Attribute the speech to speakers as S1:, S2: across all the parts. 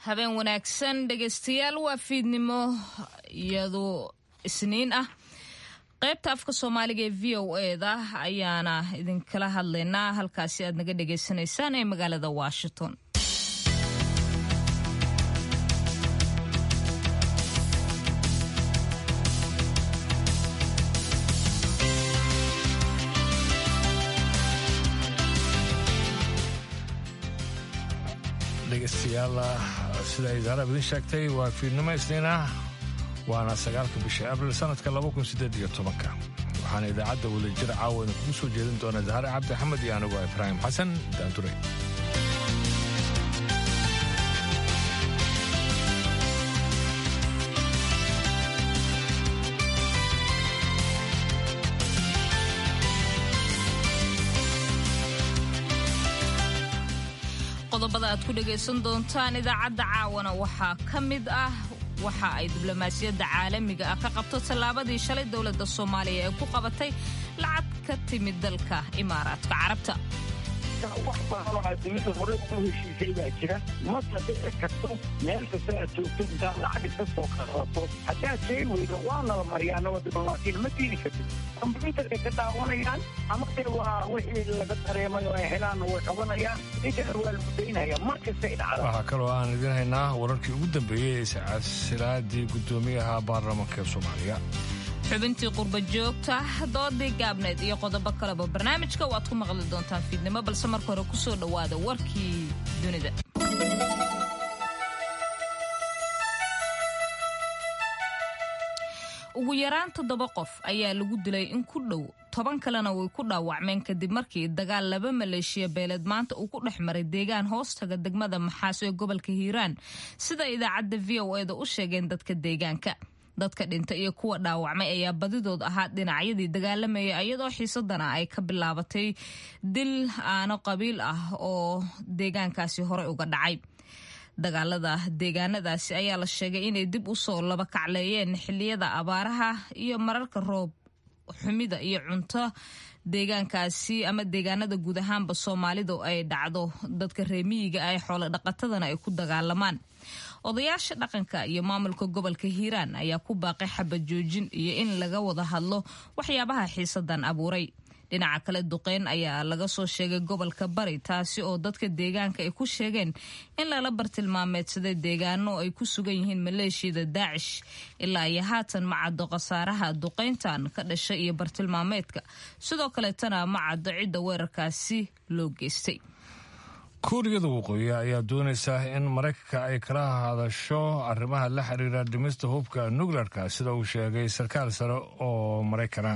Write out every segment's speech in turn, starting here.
S1: habeen wanaagsan dhegaystayaal waa fiidnimo iyadoo isniin ah qaybta afka soomaaliga ee v o eda ayaana idinkala hadlaynaa halkaasi aad naga dhagaysanaysaan ee magaalada washington
S2: dhegeystayaal sida idaarab idin sheegtay waa fiidnimo isniin ah waana sagaalka bisha abril sanadka labakunsideediyotobanka waxaana idaacadda wadajir caawa idinkugu soo jeedin doona dahare cabdi axmed iyo anigoo ibraahim xasan daandure
S1: qodobada aad ku dhagaysan doontaan idaacadda caawana waxaa ka mid ah waxa ay diblomaasiyadda caalamiga ah ka qabto tallaabadii shalay dowladda soomaaliya ee ku qabatay lacag ka timid dalka imaaraadka carabta
S3: wax badan oo adduunyada hore ugu heshiisay baa jira masa dhici karto meel kasta aad joogto intaad lacag iska soo qaadato haddaad shay weydo waana la mariyaana waa diblomaasiyan ma diini kartid kombyuutarkay ka daawanayaan ama de waa wixii laga dareemay oo ay helaanna way qabanayaan inkana waa la mudaynaya mar kastay dhacda
S2: waxaa kaloo aan idin haynaa wararkii ugu dambeeyey ee iscasilaadii guddoomiyaha baarlamaanka ee soomaaliya
S1: xubintii qurba joogta doodii gaabneed iyo qodobo kaleba barnaamijka waad ku maqli doontaan fiidnimo balse marka hore ku soo dhowaada warkii dunida ugu yaraan toddoba qof ayaa lagu dilay in ku dhow toban kalena way ku dhaawacmeen kadib markii dagaal laba maleeshiya beeleed maanta uu ku dhex maray deegaan hoostaga degmada maxaaso ee gobolka hiiraan sida idaacadda v o eda u sheegeen dadka deegaanka dadka dhinta iyo kuwa dhaawacmay ayaa badidood ahaa dhinacyadii dagaalamaya iyadoo xiisadana ay ka bilaabatay dil aano qabiil ah oo deegaankaasi horey uga dhacay dagaalada deegaanadaasi ayaa la sheegay inay dib u soo laba kacleeyeen xiliyada abaaraha iyo mararka roob xumida iyo cunto deegaankaasi ama deegaanada guud ahaanba soomaalidu ay dhacdo dadka reemiyiga ah ee xoolo dhaqatadana ay ku dagaalamaan odayaasha dhaqanka iyo maamulka gobolka hiiraan ayaa ku baaqay xabad joojin iyo in laga wada hadlo waxyaabaha xiisadan abuuray dhinaca kale duqeyn ayaa laga soo sheegay gobolka bari taasi oo dadka deegaanka ay ku sheegeen in lala bartilmaameedsaday deegaano ay ku sugan yihiin maleeshiyada daacish ilaa iyo haatan ma caddo khasaaraha duqeyntan ka dhashay iyo bartilmaameedka sidoo kaleetana ma caddo cidda weerarkaasi loo geystay
S2: kuuriyada waqooyi ayaa doonaysa in maraykanka ay kala hadasho arrimaha la xiriira dhimista hubka nukleerka sida uu sheegay sarkaal sare oo maraykana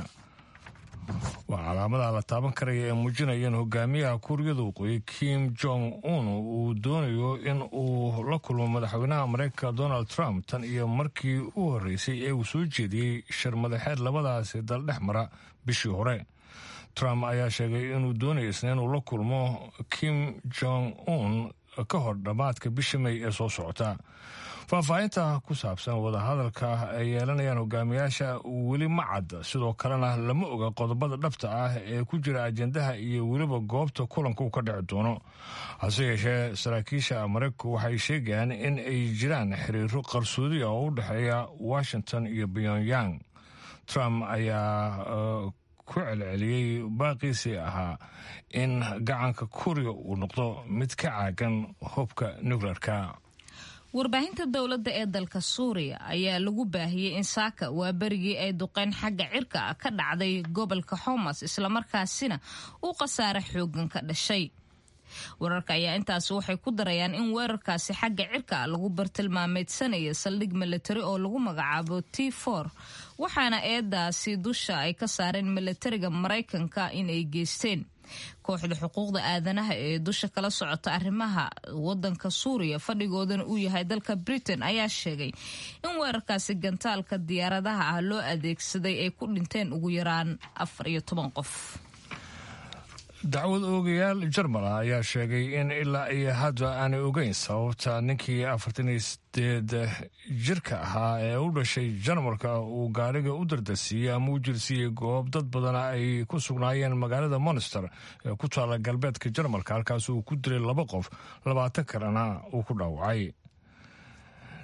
S2: waa calaamadaha la taaban karaya ee muujinaya in hogaamiyaha kuuriyada waqooyi kim jong un uu doonayo in uu la kulmo madaxweynaha maraykanka donald trump tan iyo markii u horreysay ee uu soo jeediyey shir madaxeed labadaasi dal dhex mara bishii hore trump ayaa sheegay inuu doonayo isna inuu la kulmo kim jong un ka hor dhammaadka bisha may ee soo socota faahfaahinta ku saabsan wadahadalka ay yeelanayaan hogaamiyaasha weli ma cadda sidoo kalena lama oga qodobada dhabta ah ee ku jira ajendaha iyo weliba goobta kulanka uu ka dhici doono hase yeeshee saraakiisha maraykanku waxay sheegayaan in ay jiraan xiriiro qarsoodi ah oo u dhexeeya washington iyo pyongyang trump ayaa ku celceliyey baaqiisii ahaa in gacanka kuriga uu noqdo mid ka caagan hubka nukleerka
S1: warbaahinta dowladda ee dalka suuriya ayaa lagu baahiyey in saaka waa berigii ay duqeyn xagga cirka ah ka dhacday gobolka xomas islamarkaasina uu khasaare xoogan ka dhashay wararka ayaa intaasi waxay ku darayaan in weerarkaasi xagga cirka ah lagu bartilmaameedsanaya saldhig milatari oo lagu magacaabo t for waxaana eedaasi dusha ay ka saareen milatariga maraykanka inay geysteen kooxda xuquuqda aadanaha ee dusha kala socota arrimaha wadanka suuriya fadhigoodana uu yahay dalka britain ayaa sheegay in weerarkaasi gantaalka diyaaradaha ah loo adeegsaday ay ku dhinteen ugu yaraan afar iyo toban qof
S2: dacwad oogayaal jarmal ah ayaa sheegay in ilaa iyo hadda aanay ogeyn sababta ninkii afartan iyo sideed jirka ahaa ee u dhashay jarmalka uu gaariga u dardarsiiyey ama u jirsiiyey goob dad badana ay ku sugnaayeen magaalada monster ee ku taala galbeedka jarmalka halkaas uu ku dilay laba qof labaatan kalena uu ku dhaawacay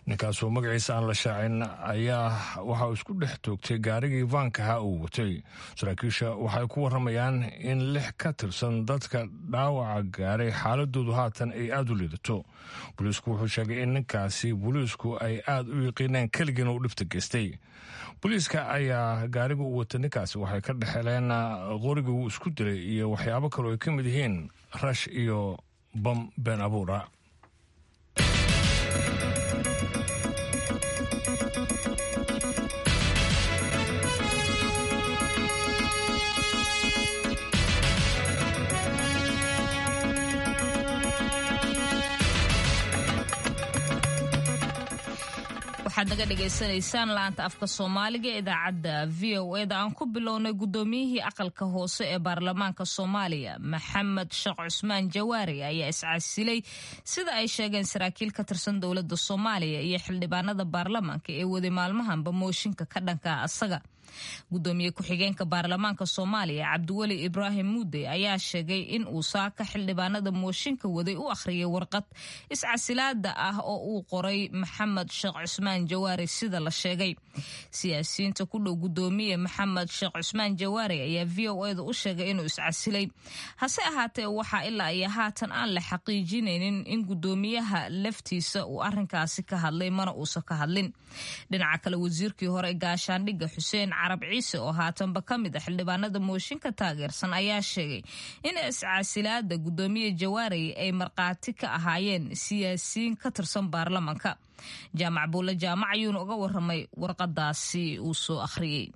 S2: ninkaasoo magaciisa aan la shaacin ayaa waxa uu isku dhex toogtay gaarigii vaankaha uu watay saraakiisha waxay ku waramayaan in lix ka tirsan dadka dhaawaca gaaray xaaladoodu haatan ay aada u liidato booliisku wuxuu sheegay in ninkaasi booliisku ay aada u yaqiineen keligiina uu dhibta geystay booliiska ayaa gaariga u wata ninkaasi waxay ka dhexeleen qorigii uu isku dilay iyo waxyaabo kaloo ay ka mid yihiin rash iyo bam been abuura
S1: waxaad naga dhagaysanaysaan laanta afka soomaaliga ee idaacadda v o eda aan ku bilownay guddoomiyihii aqalka hoose ee baarlamaanka soomaaliya maxamed sheekh cusmaan jawaari ayaa iscasilay sida ay sheegeen saraakiil ka tirsan dowladda soomaaliya iyo xildhibaanada baarlamaanka ee waday maalmahanba mooshinka ka dhanka asaga gudoomiye ku-xigeenka baarlamaanka soomaaliya cabdiweli ibraahim muude ayaa sheegay in uu saaka xildhibaanada mooshinka waday u akhriyay warqad iscasilaada ah oo uu qoray maxamed sheekh cusmaan jawaari sida la sheegay siyaasiyiinta ku dhow gudoomiye maxamed sheekh cusmaan jawaari ayaa v o eda u sheegay inuu iscasilay hase ahaatee waxaa ilaa iyo haatan aan la xaqiijinaynin in gudoomiyaha laftiisa uu arinkaasi ka hadlay mana uusan ka hadlin dhinaca kale wasiirkii hore gaashaandhigga xuseen carab ciise oo haatanba ka mid a xildhibaanada mooshinka taageersan ayaa sheegay in iscasilaada gudoomiye jawaari ay markhaati ka ahaayeen siyaasiyiin ka tirsan baarlamanka jaamac buulle jaamac ayuuna uga waramay warqadaasi uu soo akhriyey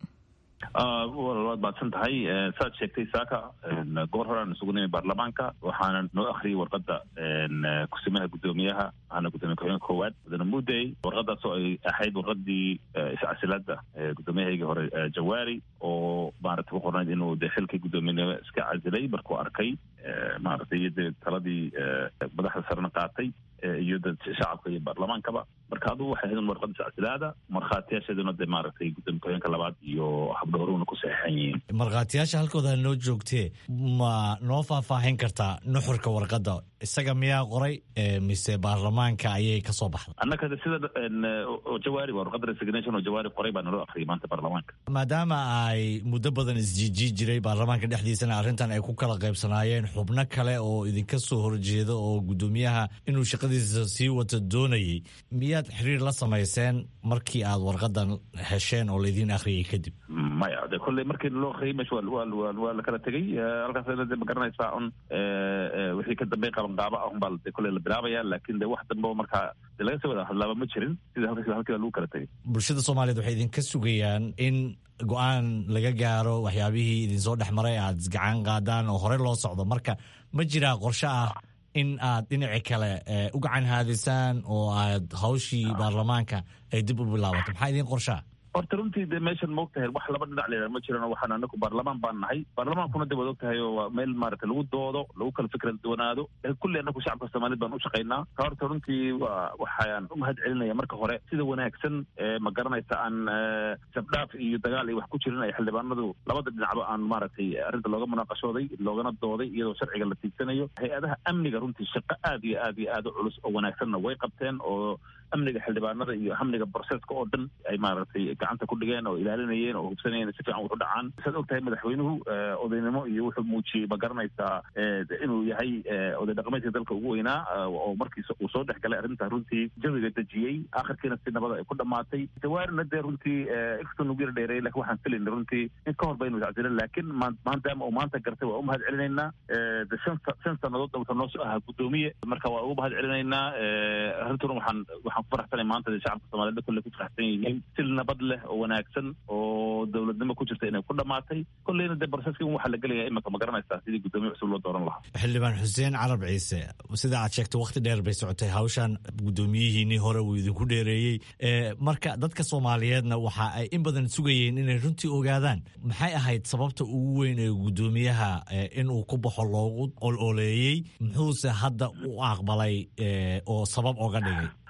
S4: waad mahadsan tahay saad sheegtay saaka goor horeaan isugu nimay baarlamaanka waxaana noo akhriyay warqada kusimaha gudoomiyaha ahna gudoomiye ku-xigeenka koowaad mudane mudey warqadaas oo ay ahayd warqadii iscasilaada gudoomiyahayga hore jawaari oo maarata ku qornayd inuu de xilkii guddoomiyenimo iska casilay markuu arkay maaragtay iyo dee taladii madaxda sarena qaatay iyo dad shacabka iyo baarlamaankaba marka adugu waxay ahayd warqada iscasilaada markhaatiyaasheeduna de maaragtay gudoomiye ku-xigeenka labaad iyo habdhowruna ku saxeixan yihiin
S5: markhaatiyaasha halkooda noo joogtee ma noo faahfaahin kartaa nuxurka warqadda isaga miyaa qoray mise baarlamaanka ayay ka soo baxday
S4: annaka sida jawaari waa warqada resignation oo jawaari qoray baa naloo akhriyay maanta baarlamaanka
S5: maadaama ay muddo badan isjiijii jiray baarlamaanka dhexdiisana arrintan ay ku kala qaybsanaayeen xubno kale oo idinka soo horjeeda oo guddoomiyaha inuu shaqadiisa sii wato doonayay miyaad xiriir la samayseen markii aad warqadan hesheen oo laydin akhriyay kadib
S4: maya de kolley markii loo akhriyay meesha waa la kala tegey halkaas de ma garanaysaa un wixii ka dambey qabanqaabo ah unbaa de kolley la bilaabaya laakiin de wax dambe oo markaa de laga soo wada hadlaaba ma jirin sida halkiiba halkiiba lagu kala tegey
S5: bulshada soomaaliyeed waxay idinka sugayaan in go-aan laga gaaro waxyaabihii idinsoo dhex maray aad gacan qaadaan oo horey loo socdo marka ma jiraa qorshe ah in aad dhinaci kale u gacan haadisaan oo aad hawshii baarlamaanka ay dib u bilaabato maxaa idiin qorshaa
S4: horta runtii de meeshan ma og tahay wax laba dhinac leedaha ma jiran waxaan anaku baarlamaan baan nahay baarlamaankuna de waad og tahay oo waa meel maarata lagu doodo lagu kala fikra duwanaado kulli anaku shacabka soomaaliyed baan u shaqaynaa ka horta runtii waa waxaan u mahad celinaya marka hore sida wanaagsan ma garanaysa aan sabdhaaf iyo dagaal iyo wax ku jirin ay xildhibaanadu labada dhinacba aan maaragtay arrinta looga munaaqashooday loogana dooday iyadoo sharciga la tiigsanayo hay-adaha amniga runtii shaqo aad iyo aad iyo aad u culus oo wanaagsanna way qabteen oo amniga xildhibaanada iyo amniga broseska oo dhan ay maaragtay gacanta ku dhigeen oo ilaalinayeen oo hubsanayeen si fiican wuxu dhacaan saad og tahay madaxweynuhu odaynimo iyo wuxuu muujiyey ma garanaysaa inuu yahay oday dhaqameedka dalka ugu weynaa oo markiis uu soo dhex galay arrinta runtii jawiga dejiyey akhirkiina si nabada ay ku dhamaatay jawaarina dee runtii inkastoo nagu yara dheereeyay lakin waxaan filayna runtii in ka hor baynu iscasilen laakiin maadaama uu maanta gartay waa u mahad celinaynaa de shan shan sannadood wuxuu noo soo ahaa guddoomiye marka waa ugu mahad celinaynaa arrintuna waxaan waxaan ku faraxsanay maanta de shacabka soomaaliyed kolley ku faraxsan yihiin si nabad leh oo wanaagsan oo dowladnimo ku jirta inay ku dhamaatay kolleyna dee broseski waxaa la gelaya imika ma garanaysaa sidii guddoomiye cusub loo dooran lahaa
S5: xildhibaan xuseen carab ciise sida aad sheegtay wakhti dheer bay socotay hawshan guddoomiyihiinii hore uu idinku dheereeyey marka dadka soomaaliyeedna waxa ay in badan sugayeen inay runtii ogaadaan maxay ahayd sababta ugu weyn ee guddoomiyaha inuu ku baxo loogu ololeeyey muxuuse hadda u aqbalay oo sabab oga dhigay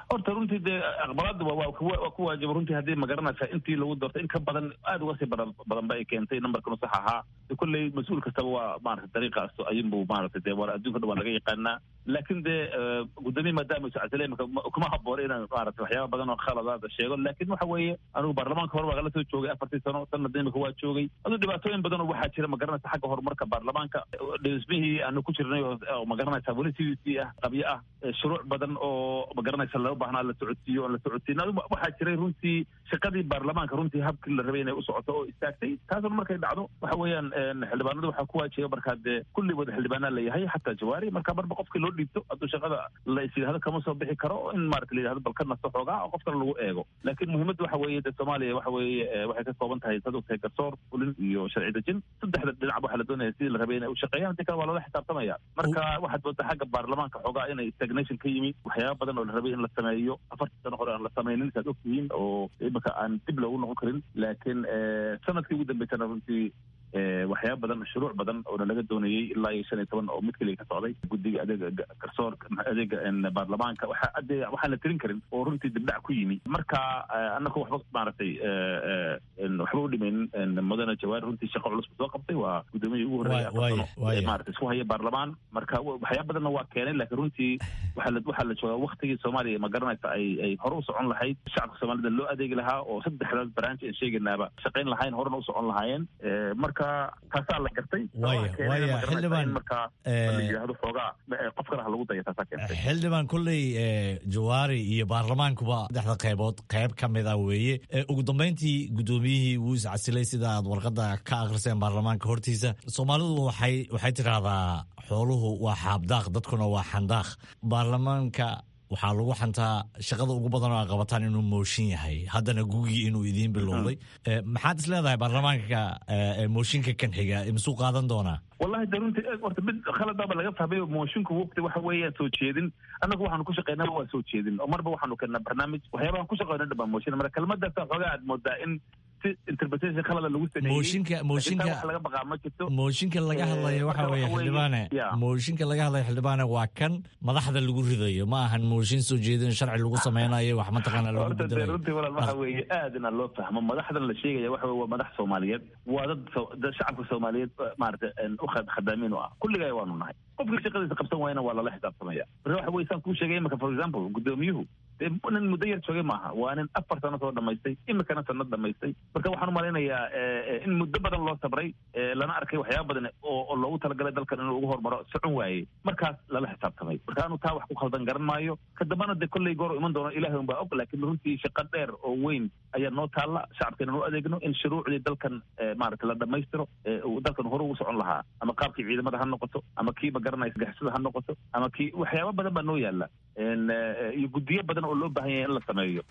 S4: horta runtii dee aqbalaadda waa waa ku- waa ku waajiba runtii haddii magaranaysa intii lagu doortay in ka badan aad uga sii badan badan ba ay keentay nambarkanu sax ahaa de kolley mas-uul kastaba waa maarata dariiqaas ayunbu maarata dee waa adduunka dhan waa laga yaqaanaa laakiin dee eh, guddoomiye maadaama iscasile imika ma- kuma habboona inaan maarata waxyaaba badan oo khaladaada sheego laakiin waxa weeye anigu baarlamaanka hore waa kala soo joogay afartii sano sanadna imika waa joogay aduu dhibaatooyin badan oo waxaa jira magaranaysa xagga horumarka baarlamaanka dhismihii aanu ku jirnay oo oo magaranaysa weli sidiisii ah qabyo ah eh, shuruuc badan oo magaranaysa loo baahnaa la socodsiiyo oon la socodsiin adigu waxaa jiray runtii shaqadii baarlamaanka runtii habkii la rabay inay u socoto oo istaagtay taasna markay dhacdo waxa weeyaan een, xildhibaanada waxaa ku waajiba markaa dee kulli wada xildhibaanaa la yahay xataa jawaari marka marba qofkii loo dhiibto hadduu shaqada la is yidhahdo kama soo bixi karo in maarata la yidhahdo bal ka nasto xoogaa oo qof kale lagu eego laakiin muhiimadda waxa weeye dee soomaaliya waxa weeye eh, waxay ka kooban tahay sad ogtahay garsoor fulin iyo sharci dejin saddexda dhinac waxaa la doonaya sidii la rabay inay u shaqeeyaan hadii kale waa loola xisaabtamaya marka waxaad moodaa xagga baarlamaanka xoogaa inay stagnation ka yimi waxyaaba badan oo la rabay in la sameeyo afartii sano hore aan la samaynin saad ogtihiin oo imika aan dib loogu noqon karin laakiin eh, sanadkii ugu dambeysana runtii eh, waxyaaba badan shuruuc badan oona laga doonayey ilaa iyo shan iyo toban oo mid keliya ka socday guddiga adeega ga- garsoorka adeega een, baarlamaanka waxa ade waxaan la tirin karin oo runtii dibdhac ku yimi marka eh, annagu waxba maaragtay eh, eh, een, waxba u dhimaynin een, mudane jawaar runtii shaqo culus buu soo qabtay waa gudoomiyii ugu horreeyay
S5: Waay-
S4: afar
S5: waaya-
S4: sano
S5: waaya.
S4: ee maaragtay isku haya baarlamaan marka wa- waxyaaba badanna waa keenay laakiin runtii waxaa la waxaa la joogaa waktigii soomaaliya ma garanaysa ay ay hore u socon lahayd shacabka soomaalida loo adeegi lahaa oo saddexdaas branch aan sheegaynaaba shaqayn lahayn horena u socon lahaayeen Eh, marka taasaa la gartay
S5: Waaya-
S4: Waxaa keenay
S5: waaya,
S4: ma garanaysa
S5: xildhibaan,
S4: in marka
S5: eh,
S4: la yidhaahdo xoogaa eh, qof kale ha lagu daya taasaa keentay
S5: xildhibaan kolley eh, jawaari iyo baarlamaankuba saddexda qaybood qayb ka mid ah weeye Eh, ugu dambeyntii guddoomiyihii wuu iscasilay sida aad warqadda ka akhriseen baarlamaanka hortiisa soomaalidu waxay waxay tidhaahdaa xooluhu waa xaabdaaq dadkuna waa xandaaq baarlamaanka waxaa lagu xantaa shaqada ugu badan oo ay qabataan inuu mooshin yahay haddana gugii inuu idiin bilowday Eh, maxaad is leedahay baarlamaanka eh, eh, mooshinka kan xiga imisuu qaadan doonaa
S4: wallahi de runtii eh, horta mid khaladaaba laga fahmay oo moshinku wogti waxa weeyaan soo jeedin annagu waxaanu ku shaqeynaa waa soo jeedin oo marba waxaanu keenaa barnaamij waxyaabahan ku shaqeyna dhan baa mooshin marka kelmadaasa xoogaa aad moodaa in si interpretation khalada lagu sameeyey
S5: mooshinka
S4: laakiin taa
S5: mooshinka
S4: wax laga baqaa ma jirto
S5: mooshinka laga
S4: Eh,
S5: hadlayo waxa
S4: marka
S5: weeye
S4: waxa weeye-
S5: xildhibaane
S4: Yeah.
S5: mooshinka laga hadlayo xildhibaane waa kan madaxda lagu ridayo ma ahan mooshin soo jeedin sharci lagu sameynayo wax mataqaana lagu
S4: horta dee
S5: bedelayo
S4: runtii walaal waxa weeye aad ina loo fahmo madaxdan la sheegaya waxa weye waa madax soomaaliyeed waa dad so- dad shacabka soomaaliyeed eh, maarata een, u khad- khadaamiin u ah kulligay waanu nahay qofkii shaqadiisa qabsan waayana waa lala xisaabtamaya marka waxa weye saan kuu sheegay imika for example gudoomiyuhu dee nin muddo yar joogay maaha waa nin afar sano soo dhamaystay imikana sanad dhamaystay marka waxaan umalaynayaa eh, eh, in muddo badan loo sabray eh, lana arkay waxyaaba badan oo oo loogu talagalay dalkan inuu ugu hormaro socon waayey markaas lala xisaabtamay marka anu taa wax ku khaldan garan maayo ka dambana dee kolley goor iman doono ilaahay unbaa og laakiin runtii shaqo dheer oo weyn ayaa noo taalla shacabka inaan u adeegno in shuruucdii dalkan eh, maarata la dhammaystiro eh, uu dalkan hore ugu socon lahaa ama qaabkii ciidamada ha noqoto ama kii ma garanaysa gaxsada ha noqoto ama kii waxyaaba badan baa noo yaalla En, eh, iyo guddiyo badan oo loo baahan yahay in la sameeyo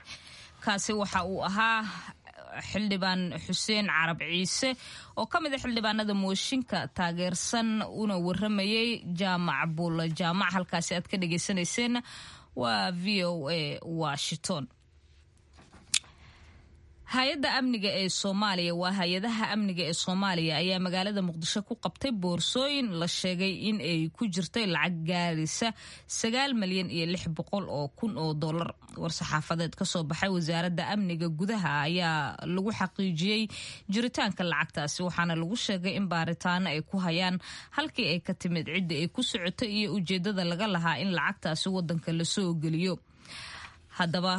S1: kaasi waxa uu ahaa xildhibaan xuseen carab ciise oo ka mid a xildhibaanada mooshinka taageersan una waramayay jaamac buulla jaamac halkaasi aad ka dhagaysanayseen waa v o a washington hay-adda amniga ee soomaaliya waa hay-adaha amniga ee soomaaliya ayaa magaalada muqdisho ku qabtay boorsooyin la sheegay in ay ku jirtay lacag gaaraysa sagaal malyan iyo lix boqol oo kun oo dollar war-saxaafadeed kasoo baxay wasaaradda amniga gudaha ayaa lagu xaqiijiyey jiritaanka lacagtaasi waxaana lagu sheegay in baaritaano ay ku hayaan halkii ay ka timid cidda ay ku socotay iyo ujeedada laga lahaa in lacagtaasi wadanka lasoo geliyo haddaba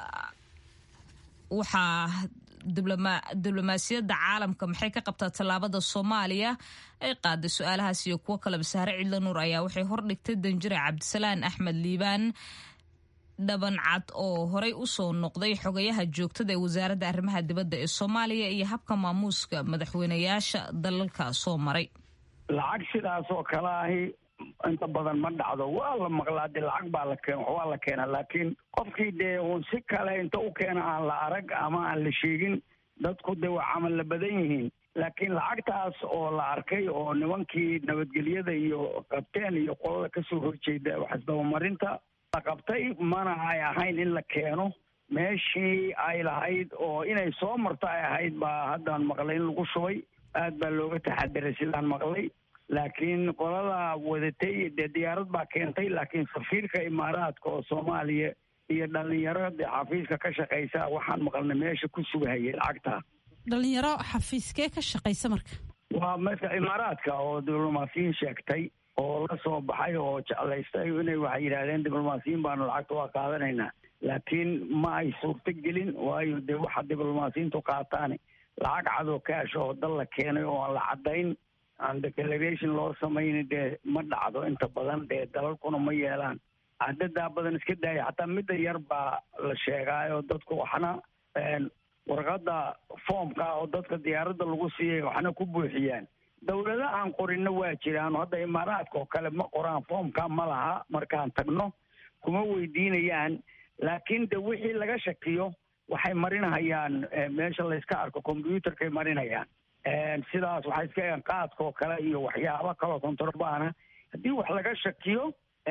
S1: waxaa diblomaasiyadda caalamka maxay ka qabtaa tallaabada soomaaliya ay qaaday su-aalahaas iyo kuwo kaleba sahre cidla nuur ayaa waxay hordhigtay danjire cabdisalaan axmed liibaan dhabancad oo horey usoo noqday xogayaha joogtada ee wasaaradda arrimaha dibadda ee soomaaliya iyo habka maamuuska madaxweynayaasha dalalka soo maray
S3: lacag sidaas oo kale ahi inta badan ma dhacdo waa la maqlaa dee lacag baa la keen waa la keena laakiin qofkii dee uun si kale inta u keena aan la arag ama aan la sheegin dadku dee waa camal la badan yihiin laakiin lacagtaas oo la arkay oo nimankii nabadgelyada iyo qabteen iyo qolada kasoo horjeeda waxisdabamarinta la qabtay mana ay ahayn in la keeno meeshii ay lahayd oo inay soo marto ay ahayd baa haddaan maqlay in lagu shubay aad baa looga taxadiray sidaan maqlay laakiin qolada wadatay dee diyaarad baa keentay laakiin safiirka imaaraadka oo soomaaliya iyo dhallinyarada xafiiska ka shaqaysa waxaan maqalnay meesha ku sugahayay lacagta
S6: dhalinyaro xafiiskee ka shaqaysa marka
S3: waa marka imaaraadka oo diblomaasiyiin sheegtay oo la soo baxay oo jeclaystay inay waxay yidhaahdeen diblomaasiyiin baanu lacagta waa qaadanaynaa laakiin ma ay suurto gelin waayo dee waxa diblomaasiyiintu qaataan lacag cadoo kaash oo dal la keenay oo aan la caddayn aan declaration loo samayni dee ma dhacdo inta badan dee dalalkuna ma yeelaan cadadaa badan iska daaya xataa midda yar baa la sheegaayo dadku waxna warqadda foomka oo dadka diyaaradda lagu siiyay waxna ku buuxiyaan dawlada aan qorinna waa jiraan hadda imaaraadka oo kale ma qoraan foomka ma laha markaan tagno kuma weydiinayaan laakiin de wixii laga shakiyo waxay marinahayaan meesha layska arko combyuutarkay marinayaan sidaas waxay iska egaan qaadka oo kale iyo waxyaaba kaloo kontorbaana haddii wax laga shakiyo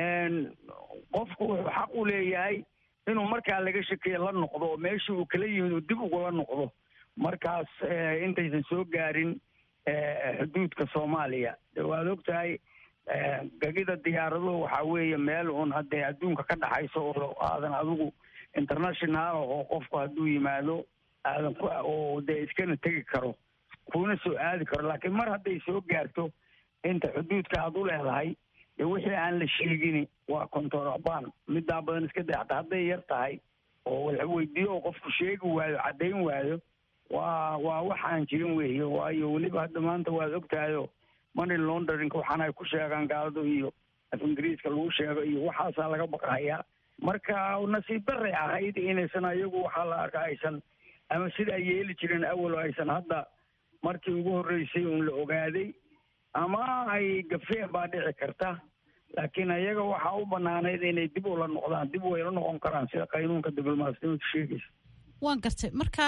S3: qofku wuxuu xaq u leeyahay inuu markaa laga shakiyo la noqdo oo meeshii uu kala yimid uu dib ugula noqdo markaas intaysan soo gaarin xuduudka soomaaliya de waad og tahay gegida diyaaraduhu waxaa weeye meel uun haddee adduunka ka dhaxayso oo aadan adigu international oo qofku hadduu yimaado aadan ku oo dee iskana tegi karo kuna soo aadi karo laakiin mar hadday soo gaarto inta xuduudka aad u leedahay dee wixii aan la sheegini waa contorabaan middaa badan iska day hataa hadday yar tahay oo la weydiiyo oo qofku sheegi waayo caddayn waayo waa waa wax aan jirin weeye waayo weliba hadda maanta waad ogtahayo money laundering waxaan ay ku sheegaan gaaladu iyo af ingiriiska lagu sheego iyo waxaasaa laga baqahayaa marka nasiib daray ahayd inaysan ayagu waxaa la arka aysan ama sida ay yeeli jireen awal oo aysan hadda markii ugu horreysay uun la ogaaday ama ay gafeen baa dhici karta laakiin ayaga waxaa u banaanayd inay dib ula noqdaan dib wayla noqon karaan sida qaynuunka diblomaasiyadu sheegaysa
S6: waan gartay marka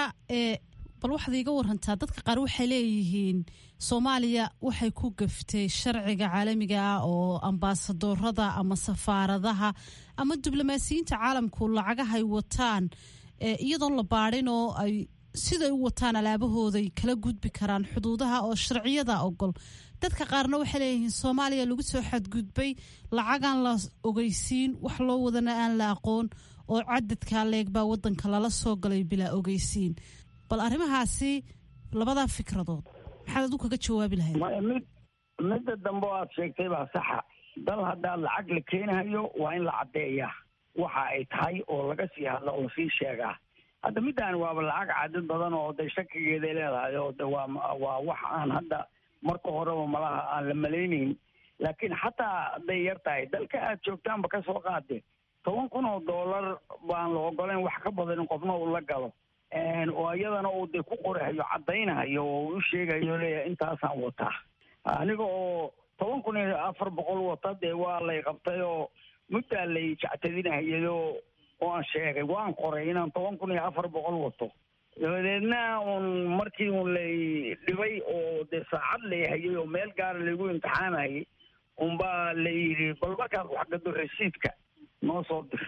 S6: bal waxaad iiga warantaa dadka qaar waxay leeyihiin soomaaliya waxay ku gaftay sharciga caalamiga ah oo ambaasadorada ama safaaradaha ama diblomaasiyiinta caalamku lacagahay wataan iyadoon la baadhin oo ay siday u wataan alaabahooday kala gudbi karaan xuduudaha oo sharciyada ogol dadka qaarna waxay leeyihiin soomaaliya lagu soo xadgudbay lacagaan la ogeysiin wax loo wadana aan la aqoon oo cadadkaa leeg baa wadanka lala soo galay bilaa ogeysiin bal arrimahaasi labadaa fikradood maxaad adu kaga jawaabi lahayd
S3: mid midda dambe o aad sheegtay baa saxa dal haddaad lacag la keenahayo waa in la caddeeyaa waxa ay tahay oo laga sii hadla oo lasii sheegaa hadda middaani waaba lacag cadad badan oo de shakigeeday leedahay oo de waa waa wax aan hadda marka horeba malaha aan la malaynayn laakiin xataa hadday yar tahay dalka aad joogtaanba ka soo qaade toban kun oo dollar baan la ogolayn wax ka badan in qofna uu la galo oo iyadana uu dee ku qorahayo caddaynahayo oo u sheegayo leeyahay intaasaan wataa aniga oo toban kun iyo afar boqol wata dee waa lay qabtay oo muddaa lay jactadinahayayo oo aan sheegay waan qoray inaan toban kun iyo afar boqol wato dabadeedna uun markii uun lay dhibay oo dee saacad layhayay oo meel gaara laygu imtixaanayay unbaa la yidhi bal markaad wax gado rasiidka noo soo dir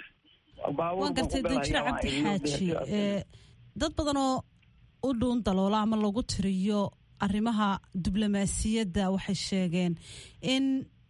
S6: waan gartay danjire cabdi xaaji dad badan oo u dhuun daloola ama lagu tiriyo arrimaha diblomaasiyadda waxay sheegeen in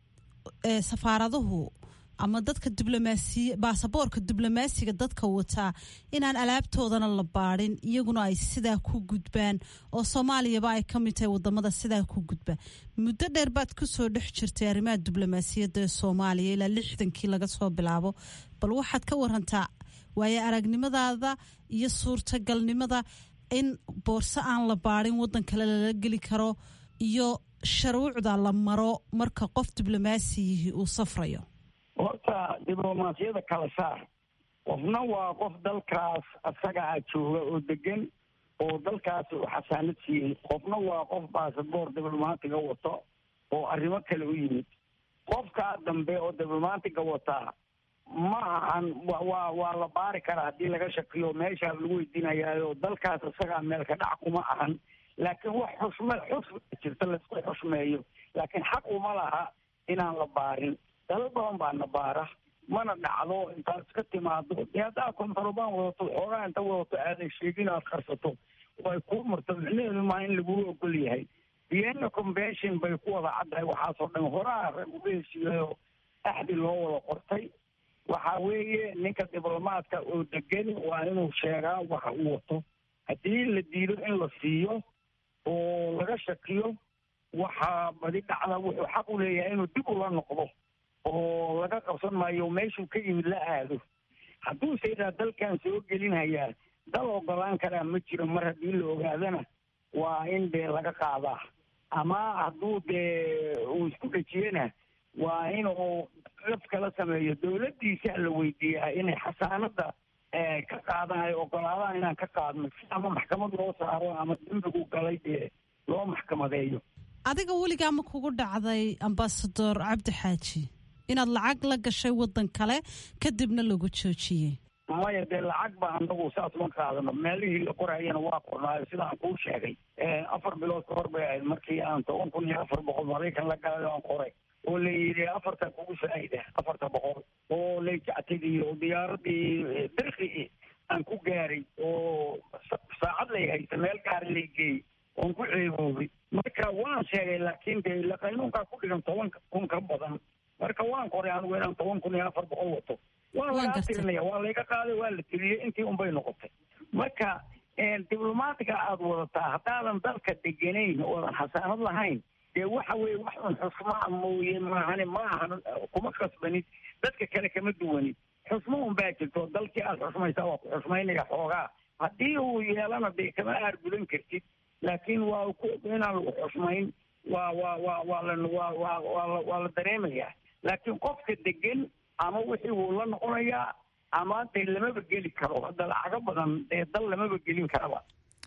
S6: safaaraduhu ama dadka diblomaasiy baasaboorka diblomaasiga dadka wataa inaan alaabtoodana la baadhin iyaguna ay sidaa ku gudbaan oo soomaaliyaba ay ka mid tahay wadamada sidaa ku gudba muddo dheer baad kusoo dhex jirtay arrimaha diblomaasiyadda ee soomaaliya ilaa lixdankii laga soo bilaabo bal waxaad ka warantaa waayo aragnimadaada iyo suurtagalnimada in boorso aan la baadhin waddan kale lala geli karo iyo sharuucda la maro marka qof diblomaasiyihii uu safrayo
S3: horta diblomaasiyada kala saar qofna waa qof dalkaas asaga a jooga oo degan oo dalkaasi uu xasaanad siiyey qofna waa qof baasaboor diblomaatiga wato oo arrimo kale u yimid qofkaa dambe oo diblomaatiga wataa ma ahan waa waa la baari karaa haddii laga shakiyo meeshaa lagu weydiinayaayo dalkaas isagaa meel ka dhac kuma ahan laakiin wax xushme xusma jirta laisku xushmeeyo laakiin xaq uma laha inaan la baarin dalal badan baa na baara mana dhacdo intaad iska timaado dee haddaa kontarobaan wadato xoogaa inta wadato aadan sheegin aad qarsato oo ay kuu marto micnaheedu maa in laguu ogol yahay vienna convention bay ku wada caddahay waxaasoo dhan horaa rag uga heshiiyayo axdi loo wada qortay waxa weeye ninka diblomaadka oo degan waa inuu sheegaa waxa uu wato haddii la diido in la siiyo oo laga shakiyo waxaa badi dhacda wuxuu xaq u leeyahay inuu dib ula noqdo oo laga qabsan maayo meeshuu ka yimid la aado hadduuse idhaa dalkan soo gelinhayaa dal ogolaan karaa ma jiro mar haddii la ogaadana waa in dee laga qaadaa ama hadduu dee uu isku dhejiyena waa inuu laf kala sameeyo dowladdiisa la weydiiyaa inay xasaanada ka qaadaan ay ogolaadaan inaan ka qaadno si ama maxkamad loo saaro ama dembigu galay dee loo maxkamadeeyo
S6: adiga weligaa ma kugu dhacday ambasador cabdi xaaji inaad lacag la gashay waddan kale kadibna lagu joojiyey
S3: maya dee lacag ba anagu saas ma qaadano meelihii la qorayana waa qornaayo sidaan kuu sheegay afar bilood ka hor bay ahayd markii aan toban kun iyo afar boqol maraykan la galay aan qoray oo la yidhi afarta kugu faa'ida afarta boqol oo layjactadii oo diyaaradii dirqi aan ku gaaray oo saacad lay haysa meel gaari lay geeyey oon ku ceeboobay marka waan sheegay laakiin dee ila qaynuunkaa ku dhigan toban kun ka badan marka waan qoray anigu inaan toban kun iyo afar boqol wato waa lagaa tirinaya waa layga qaaday waa la tiriyey intii unbay noqotay marka diblomaatiga aada wadataa haddaadan dalka deganayn oodan xasaanad lahayn dee waxa weeye wax un xusmaa mooye maahane ma ahan kuma khasbanid dadka kale kama duwanid xusmo un baa jirto dalkii aad xusmaysaa waa ku xusmaynaya xoogaa haddii uu yeelana dee kama aargudan kartid laakiin waa inaan lagu xusmayn waa waa waa waa la waa waa waa waa la dareemayaa laakiin qofka degan ama wixii wuu la noqonayaa ama dee lamaba geli karo hadda lacago badan dee dal lamaba gelin karaba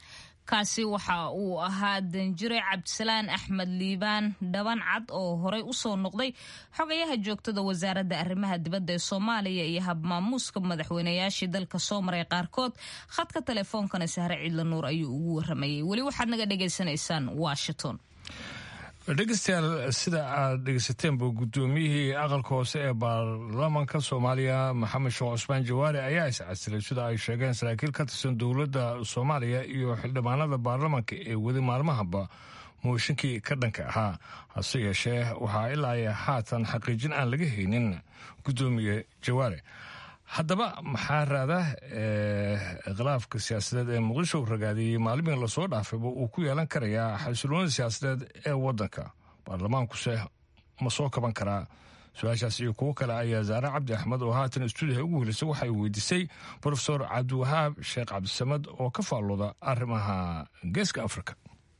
S1: kaasi waxa uu ahaa danjire cabdisalaan axmed liibaan dhaban cad oo horey usoo noqday xogayaha joogtada wasaaradda arrimaha dibadda ee soomaaliya iyo habmaamuuska madaxweynayaashii dalka soo maray qaarkood khadka teleefoonkana sahre ciidla nuur ayuu ugu waramayay weli waxaad naga dhagaysanaysaan washington
S2: dhegeystayaal sida aad dhegeysateen-ba guddoomiyihii aqalka hoose ee baarlamanka soomaaliya maxamed sheekh cusmaan jawaari ayaa iscasilay sida ay sheegeen saraakiil ka tirsan dowladda soomaaliya iyo xildhibaanada baarlamanka ee weli maalmahaba mooshinkii ka dhanka ahaa hase yeeshee waxaa ilaa ay haatan xaqiijin aan laga haynin guddoomiye jawaare haddaba maxaa raada khilaafka siyaasadeed ee muqdisho ragaadiyey maalmihii lasoo dhaafayba uu ku yeelan karayaa xasiloonida siyaasadeed ee waddanka baarlamaankuse ma soo kaban karaa su-aashaas iyo kuwo kale ayaa zaare cabdi axmed oo haatan stuudiha ugu helisay waxay weydiisay profesor cabdiwahaab sheekh cabdisamad oo ka faallooda arrimaha geeska africa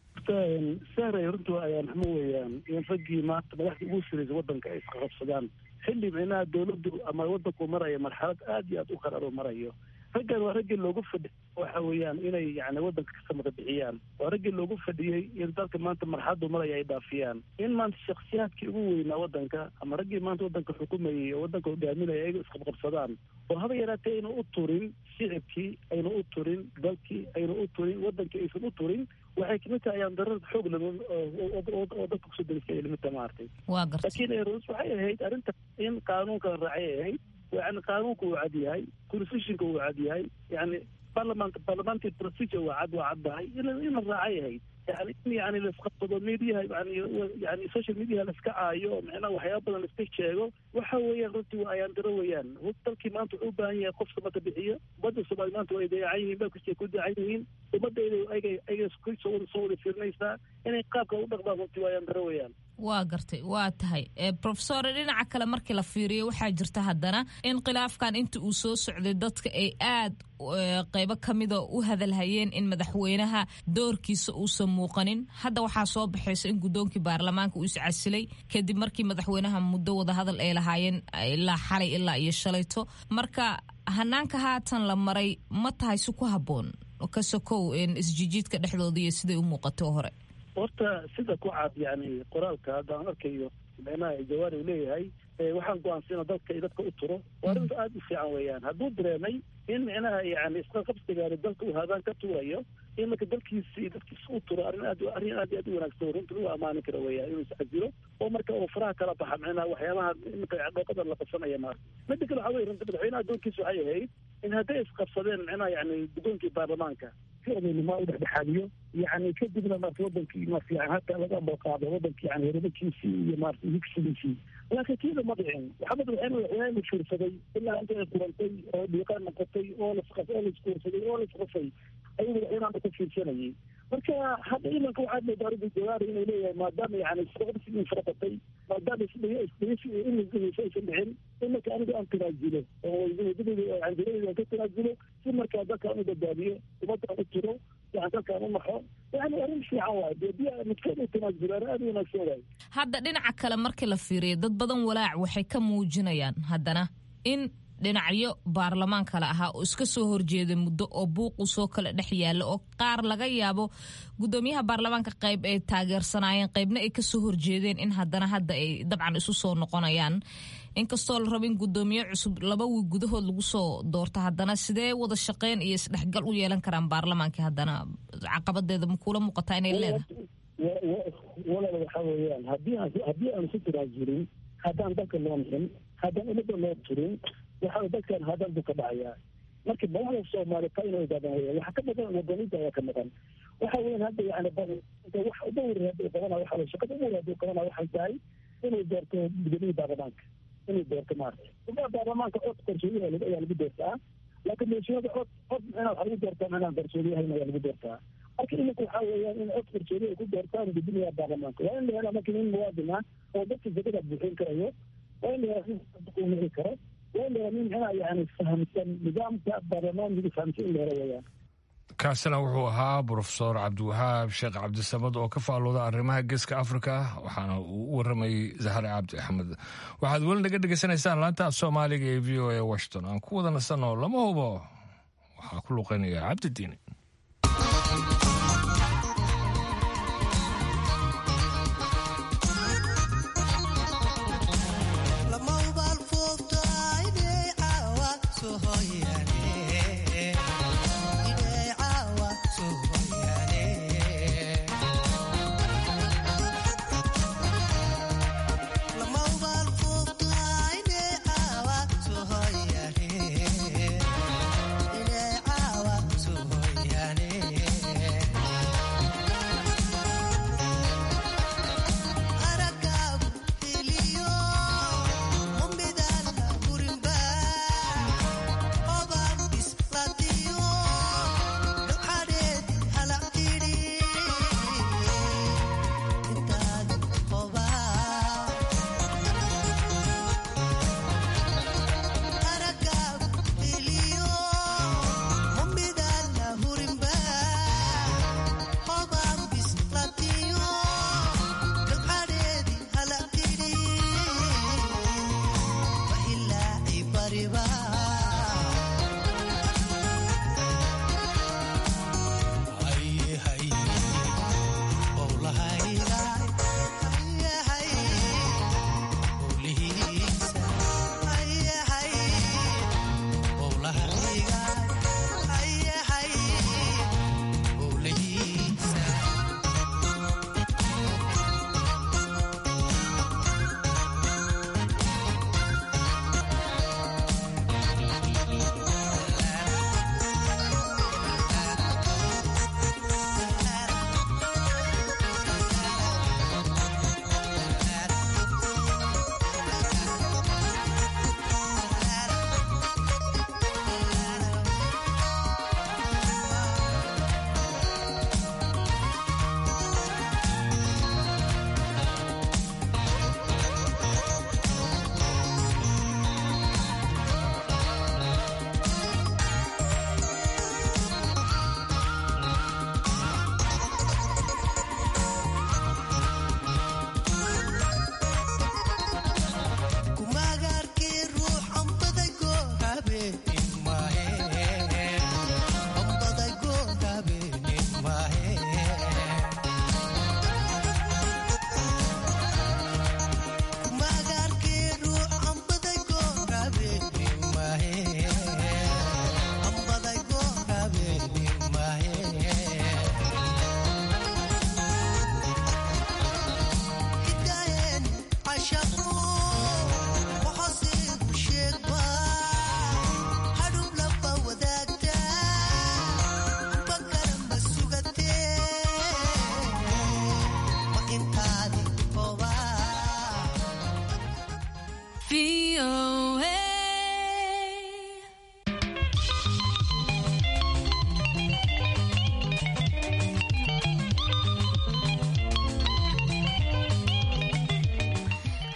S7: sahray runtu ayaan xumo weeyaan in raggii maanta madaxda ugu siraysa waddanka ay isqaqabsadaan xilli micnaha dowladdu ama waddanku maraya marxalad aada iyo aada u qararo marayo raggan waa raggii loogu fadhi waxa weeyaan inay yani waddanka ka samata bixiyaan waa raggii loogu fadhiyey in dalka maanta marxaladu maraya ay dhaafiyaan in maanta shaksiyaadkii ugu weynaa waddanka ama raggii maanta waddanka xukumayay oo waddanka hogaaminaya ayaga isqabqabsadaan oo haba yaraatee aynu u turin shicibkii aynu u turin dalkii aynu u turin waddankii aysan u turin waxay kamid tahay ayaan darada xoog leh oo dadka kusoo derisay limita maartay laakiin erus waxay ahayd arrinta in qaanuunka la raacay ay ahayd yani qaanuunka uu cad yahay constitutionka uu cad yahay yani parliament parliamentary procedure waa cad waa caddahay in in la raacay ahayd yani in yani laisqabsado mediaha yani yani social mediaha laiska caayo micnaha waxyaaba badan laiska sheego waxa weeyaan runtii waa ayaan daro weeyaan dalkii maanta wuxuu u baahan yahay qof samata bixiyo ummadda soomaali maanta waa dayacan yihiin ba kusii ku dayacan yihiin ummadda ayaga ayaga soo wada soo wada fiirinaysaa inay qaabka u dhaqmaan runtii waa ayaan daro weeyaan
S1: waa gartay waa tahay profesor dhinaca kale markii la fiiriyo waxaa jirta haddana in khilaafkan inta uu soo socday dadka ay aad qeybo kamida u hadalhayeen in madaxweynaha doorkiisa uusan muuqanin hadda waxaa soo baxaysa in guddoonkii baarlamaanka uu iscasilay kadib markii madaxweynaha muddo wada hadal ay lahaayeen ilaa xalay ilaa iyo shalayto marka hanaanka haatan la maray ma tahay si ku habboon ka sokow isjijiidka dhexdooda iyo siday u muuqato hore
S7: horta sida ku cad yani qoraalka hadda aan arkayo micnaha jawaari uu leeyahay waxaan go-aansina dalka iyo dadka u turo waa arrinta aada u fiican weeyaan hadduu dareemay in micnaha yani isqaqabsigaani dalka uu haadaan ka tuurayo in marka dalkiisa iyo dadkiisa u turo arrin aad arrin aad iyo aad u wanaagsan runta lagu amaanin karo weeyaan inuu iscasilo oo marka uu faraha kala baxa micnaha waxyaabaha iminka dhooqada la qabsanaya maarta midda kale waxaa weye runta madaxweynaha doonkiisa waxay ahayd in hadday isqabsadeen micnaha yani guddoonkii baarlamaanka si odaynimo u dhexdhexaadiyo yani kadibna maarta wadankii maarta yani hataa laga ambaqaado wadankii yani herimakiisii iyo maarta higsigiisii laakiin tiida ma dhicin maxamed waxaan madaxweyne fiirsaday ilaa inta ay kurantay oo dhiiqaan noqotay oo lasqas oo laiskuursaday oo laisqasay ayuu madaxweynaha ka fiirsanayay marka hadda imanka waxaad moodaa arrinta jawaari inuu leeyahay maadaama yani socodsigii farabatay maadaama isdhigeysa aysan dhicin imanka aniga aan tanaasulo oo canjiradayda aan ka tanaasulo si markaa dadkaan u badbaadiyo ummadaan u tiro yani dadkaan u naxo yani arrin fiican waay dee di midkood u tanaasulaan aada u wanaagsan waay
S1: hadda dhinaca kale markii la fiiriyo dad badan walaac waxay ka muujinayaan haddana in dhinacyo baarlamaan kale ahaa oo iska soo horjeeday muddo oo buuqu soo kala dhex yaalla oo qaar laga yaabo guddoomiyaha baarlamaanka qayb ay taageersanaayeen qaybna ay kasoo horjeedeen in haddana hadda ay dabcan isu soo noqonayaan inkastoo la rabo in guddoomiye cusub laba wiig gudahood lagu soo doorto haddana sidee wada shaqeyn iyo isdhexgal u yeelan karaan baarlamaankii haddana caqabadeeda makuula muuqataa inay leedahay
S7: walaal waxa weeyaan haddii aan haddii aan isu tanaasulin haddaan dalka loo nixin haddaan ummadda loo turin waxa dadkan hadan buu ka dhacayaa marka madaxda soomaali taa inay ogaadaan weya waxa ka maqan wadaniinta ayaa ka maqan waxa weyan hadda yani wax uba weri hadduu qabana waxa weye shaqada uba weri hadduu qabana waxay tahay inuu doorto gudoomiyii baarlamaanka inuu doorto maarata gudaha baarlamaanka cod qarsoodiyaha ayaa lagu doortaa laakiin meeshiyada cod cod micnaa waxa lagu doortaa micnaa qarsoodiyahayn ayaa lagu doortaa marka iminka waxa weeyaan in cod qarsoodiya ay ku doortaan guddoomiyaha baarlamaanka waa in la helaa marka nin muwaadin ah oo dadka zakada buuxin karayo waa in la helaa nin uu nici karo
S2: kaasina wuxuu ahaa brofesor cabdiwahaab sheekh cabdisamad oo ka faalooda arrimaha geeska afrika waxaana uu u waramayey zahre cabdi axmed waxaad weli naga dhegaysanaysaan laanta soomaaliga ee v o a washington aan ku wada nasanoo lama hubo waxaa ku luqeynaya cabdidiini
S8: Yeah.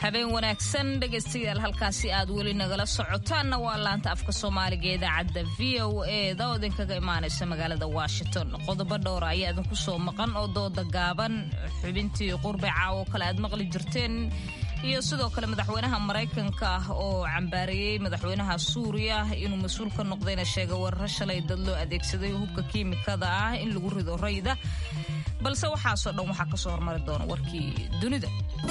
S1: habeen wanaagsan dhegaystayaal halkaasi aad weli nagala socotaanna waa laanta afka soomaaliga ee idaacadda v o eda oo idinkaga imaanaysa magaalada washington qodobo dhowra ayaa idinku soo maqan oo dooda gaaban xubintii qurbe caawo kale aad maqli jirteen iyo sidoo kale madaxweynaha maraykanka ah oo cambaareeyey madaxweynaha suuriya inuu mas-uul ka noqdayna sheegay weeraro shalay dad loo adeegsaday hubka kiimikada ah in lagu rido rayda balse waxaasoo dhan waxaa kasoo hormari doona warkii dunida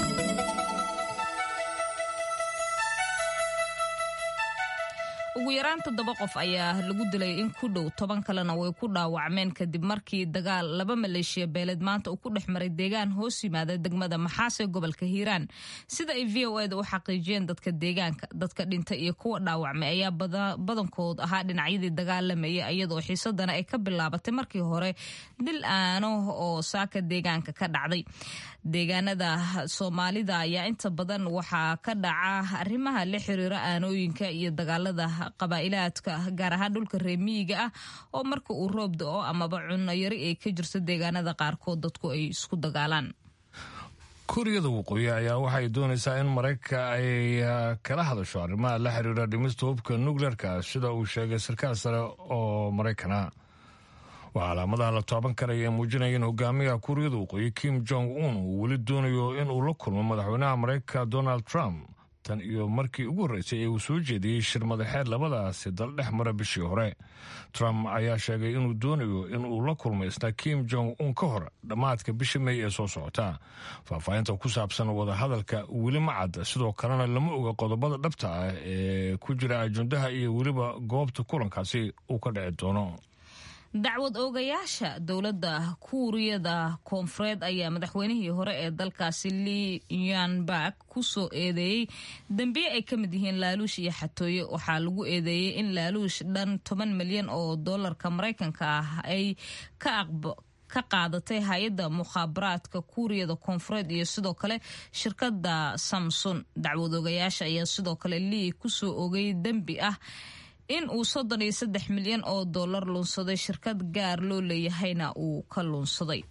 S1: ugu yaraan toddoba qof ayaa lagu dilay in ku dhow toban kalena way ku dhaawacmeen kadib markii dagaal laba maleeshiya beeleed maanta uu ku dhex maray deegaan hoos yimaada degmada maxaas ee gobolka hiiraan sida ay v o eda u xaqiijiyeen dadka deegaanka dadka dhintay iyo kuwa dhaawacmay ayaa badankood ahaa dhinacyadii dagaalamayay iyadoo xiisadana ay ka bilaabatay markii hore dil aano oo saaka deegaanka ka dhacday deegaanada soomaalida ayaa inta badan waxaa ka dhaca arrimaha la xiriira aanooyinka iyo dagaalada qabaa'ilaadka gaar ahaan dhulka reemiyiga ah oo marka uu roob da-o amaba cunno yari ay ka jirto deegaanada qaarkood dadku ay isku dagaalaan
S2: kuuriyada waqooyi ayaa waxay doonaysaa in maraykanka ay kala hadasho arrimaha la xiriira dhimista hubka nukleerka sida uu sheegay sarkaal sare oo maraykana waa calaamadaha la taaban karaya ee muujinaya in hogaamiyaha kuuriyada waqooyi kim jong un uu weli doonayo in uu la kulmo madaxweynaha maraykanka donald trump tan iyo markii ugu horreysay ee uu soo jeediyey shir madaxeed labadaasi dal dhex mara bishii hore trump ayaa sheegay inuu doonayo in uu la kulmo isna kim jong un ka hor dhammaadka bisha mey ee soo socota faahfaahinta ku saabsan wadahadalka weli ma cadda sidoo kalena lama oga qodobada dhabta ah ee ku jira ajendaha iyo weliba goobta kulankaasi uu ka dhici doono
S1: dacwad oogayaasha dowladda kuuriyada koonfureed ayaa madaxweynihii hore ee dalkaasi li yanbak ku soo eedeeyey dembiye ay ka mid yihiin laaluush iyo xatooye waxaa lagu eedeeyey in laaluush dhan toban milyan oo dollarka maraykanka ah ay ka qaadatay hay-adda mukhaabaraadka kuuriyada koonfureed iyo sidoo kale shirkadda samson dacwad oogayaasha ayaa sidoo kale lii kusoo ogay dembi ah in uu soddon iyo saddex milyan oo dollar luunsaday shirkad gaar loo leeyahayna uu ka luunsaday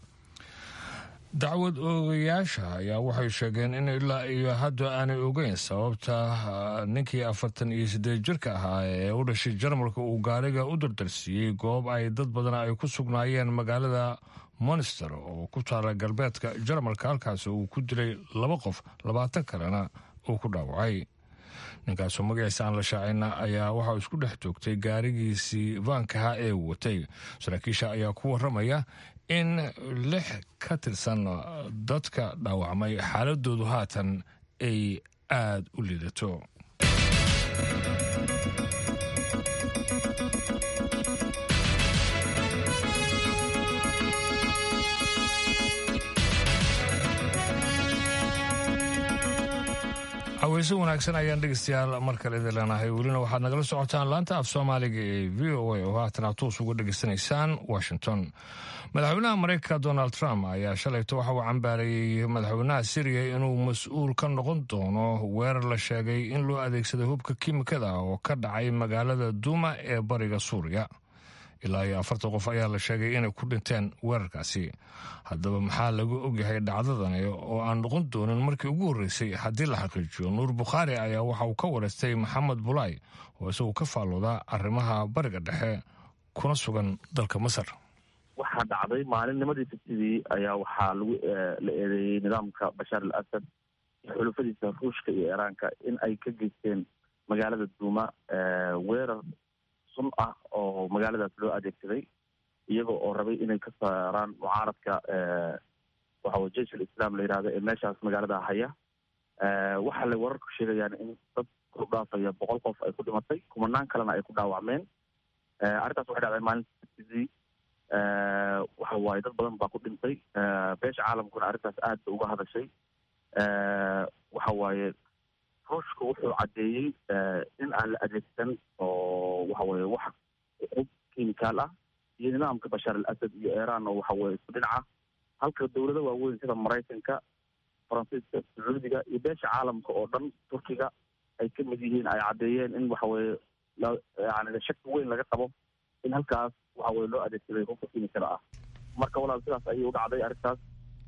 S2: dacwad oogayaasha ayaa waxay sheegeen in ilaa iyo hadda aanay ogeyn sababta ninkii afartan iyo siddeed jirka ahaa ee u dhashay jarmalka uu gaariga u dardarsiiyey goob ay dad badan ay ku sugnaayeen magaalada monster oo ku taala galbeedka jarmalka halkaasi uu ku dilay laba qof labaatan kalena uu ku dhaawacay ninkaasoo magaciisa aan la shaacina ayaa waxaa isku dhex joogtay gaarigiisii vaankaha ee watay saraakiisha ayaa ku waramaya in lix ka tirsan dadka dhaawacmay xaaladoodu haatan ay aada u liidato haweyse wanaagsan ayaan dhegeystayaal mar kale idin leenahay welina waxaad nagala socotaan laanta af soomaaliga ee v o a oo haatan aad toos uga dhegeysanaysaan washington madaxweynaha maraykanka donald trump ayaa shalayto waxa uu cambaareeyey madaxweynaha syriya inuu mas-uul ka noqon doono weerar la sheegay in loo adeegsaday hubka kiimikada oo ka dhacay magaalada duuma ee bariga suuriya ilaa iyo afartan qof ayaa la sheegay inay ku dhinteen weerarkaasi haddaba maxaa lagu ogyahay dhacdadani oo aan noqon doonin markii ugu horreysay haddii la xaqiijiyo nuur bukhaari ayaa waxa uu ka wareystay maxamed bulaay oo isagu ka faallooda arrimaha bariga dhexe kuna sugan dalka masar
S4: waxaa dhacday maalinnimadii sabtidii ayaa waxaa lagu la eedeeyey nidaamka bashaar al asad iyo xulufadiisa ruushka iyo iiraanka in ay ka geysteen magaalada duuma weerar sun ah oo magaaladaas loo adeegsaday iyaga oo rabay inay ka saaraan mucaaradka waxawy jeish alislaam la yidhahdo ee meeshaas magaalada haya waxaa lay wararku sheegayaan in dad ku dhaafaya boqol qof ay ku dhimatay kumanaan kalena ay ku dhaawacmeen arrintaas waxay dhacday maalinta sabtidii waxa waaye dad badan baa ku dhintay beesha caalamkuna arrintaas aad ba uga hadashay waxa waaye ruushka wuxuu caddeeyey in aan la adeegsan oo waxa weye wax uqub kimikaal ah iyo nidaamka bashaar al asad iyo iiraan oo waxa weye isku dhinaca halka dowlado waaweyn sida maraykanka faransiiska sacuudiga iyo beesha caalamka oo dhan turkiga ay ka mid yihiin ay caddeeyeen in waxa weye yani shaki weyn laga qabo in halkaas waxa weye loo adeegsaday hubka kimikada ah marka walaal sidaas ayay u dhacday arrintaas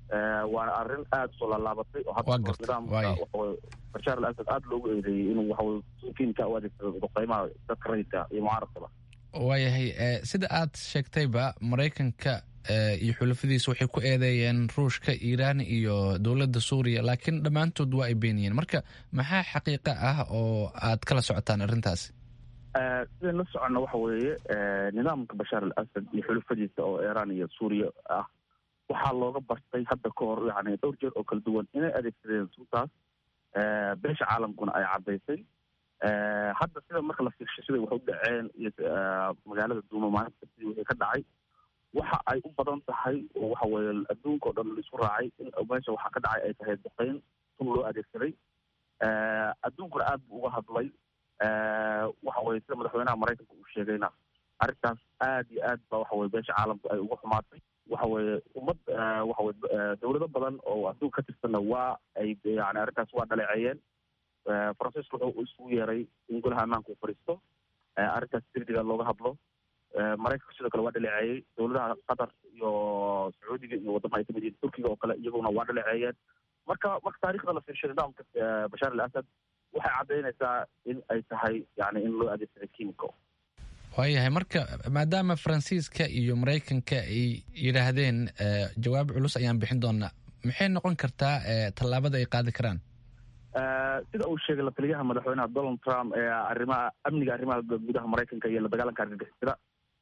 S4: waana arrin aada usoo laalaabatay oo hadda nidaamka waxaweye bashaar al asad aada loogu eedeeyey inuu waxaweye kiimka u adeegsado duqeymaha dadka rayidka iyo mucaaradkaba
S8: waayahay sida aad sheegtayba maraykanka iyo xulafadiisa waxay ku eedeeyeen ruushka iiraan iyo dowladda suuriya laakiin dhammaantood waa ay beeniyeen marka maxaa xaqiiqa ah oo aad kala socotaan arrintaasi
S4: sidayn la soconna waxa weeye nidaamka bashaar al asad iyo xulafadiisa oo iiraan iyo suuriya ah waxaa looga bartay hadda ka hor yani dhowr jeer oo kala duwan inay adeegsadeen suntaas beesha caalamkuna ay caddaysay hadda sida marka la fiirshay siday wax u dhaceen iyo magaalada duuma maalinta sidii wixii ka dhacay waxa ay u badan tahay oo waxa weeye adduunka o dhan laisku raacay in meesha waxaa ka dhacay ay tahay duqeyn sun loo adeegsaday adduunkuna aada buu uga hadlay waxa weye sida madaxweynaha maraykanka uu sheegayna arrintaas aad iyo aad ba waxa weye beesha caalamku ay uga xumaatay waxa weeye ummad waxa weye dowlado badan oo adduunka ka tirsanna waa ay yani arrintaas waa dhaleeceeyeen faransiisku wuxuu isugu yeeray in golaha ammaanka uu fadhiisto arrintaas degdega looga hadlo maraykanka sidoo kale waa dhaleeceeyey dowladaha qatar iyo sacuudiga iyo waddama ay kamid yihiin turkiga oo kale iyaguna waa dhaleeceeyeen marka marka taarikhda la fiirshay nidaamka bashaar al asad waxay caddaynaysaa in ay tahay yani in loo adeegsaday kimiko
S8: waayahay marka maadaama faransiiska iyo maraykanka ay yidhaahdeen jawaab culus ayaan bixin doonaa maxay noqon kartaa tallaabada ay qaadi karaan
S4: sida uu sheegay lataliyaha madaxweynaha donald trump ee arrimaha amniga arrimaha gudaha maraykanka iyo la dagaalanka argagixisada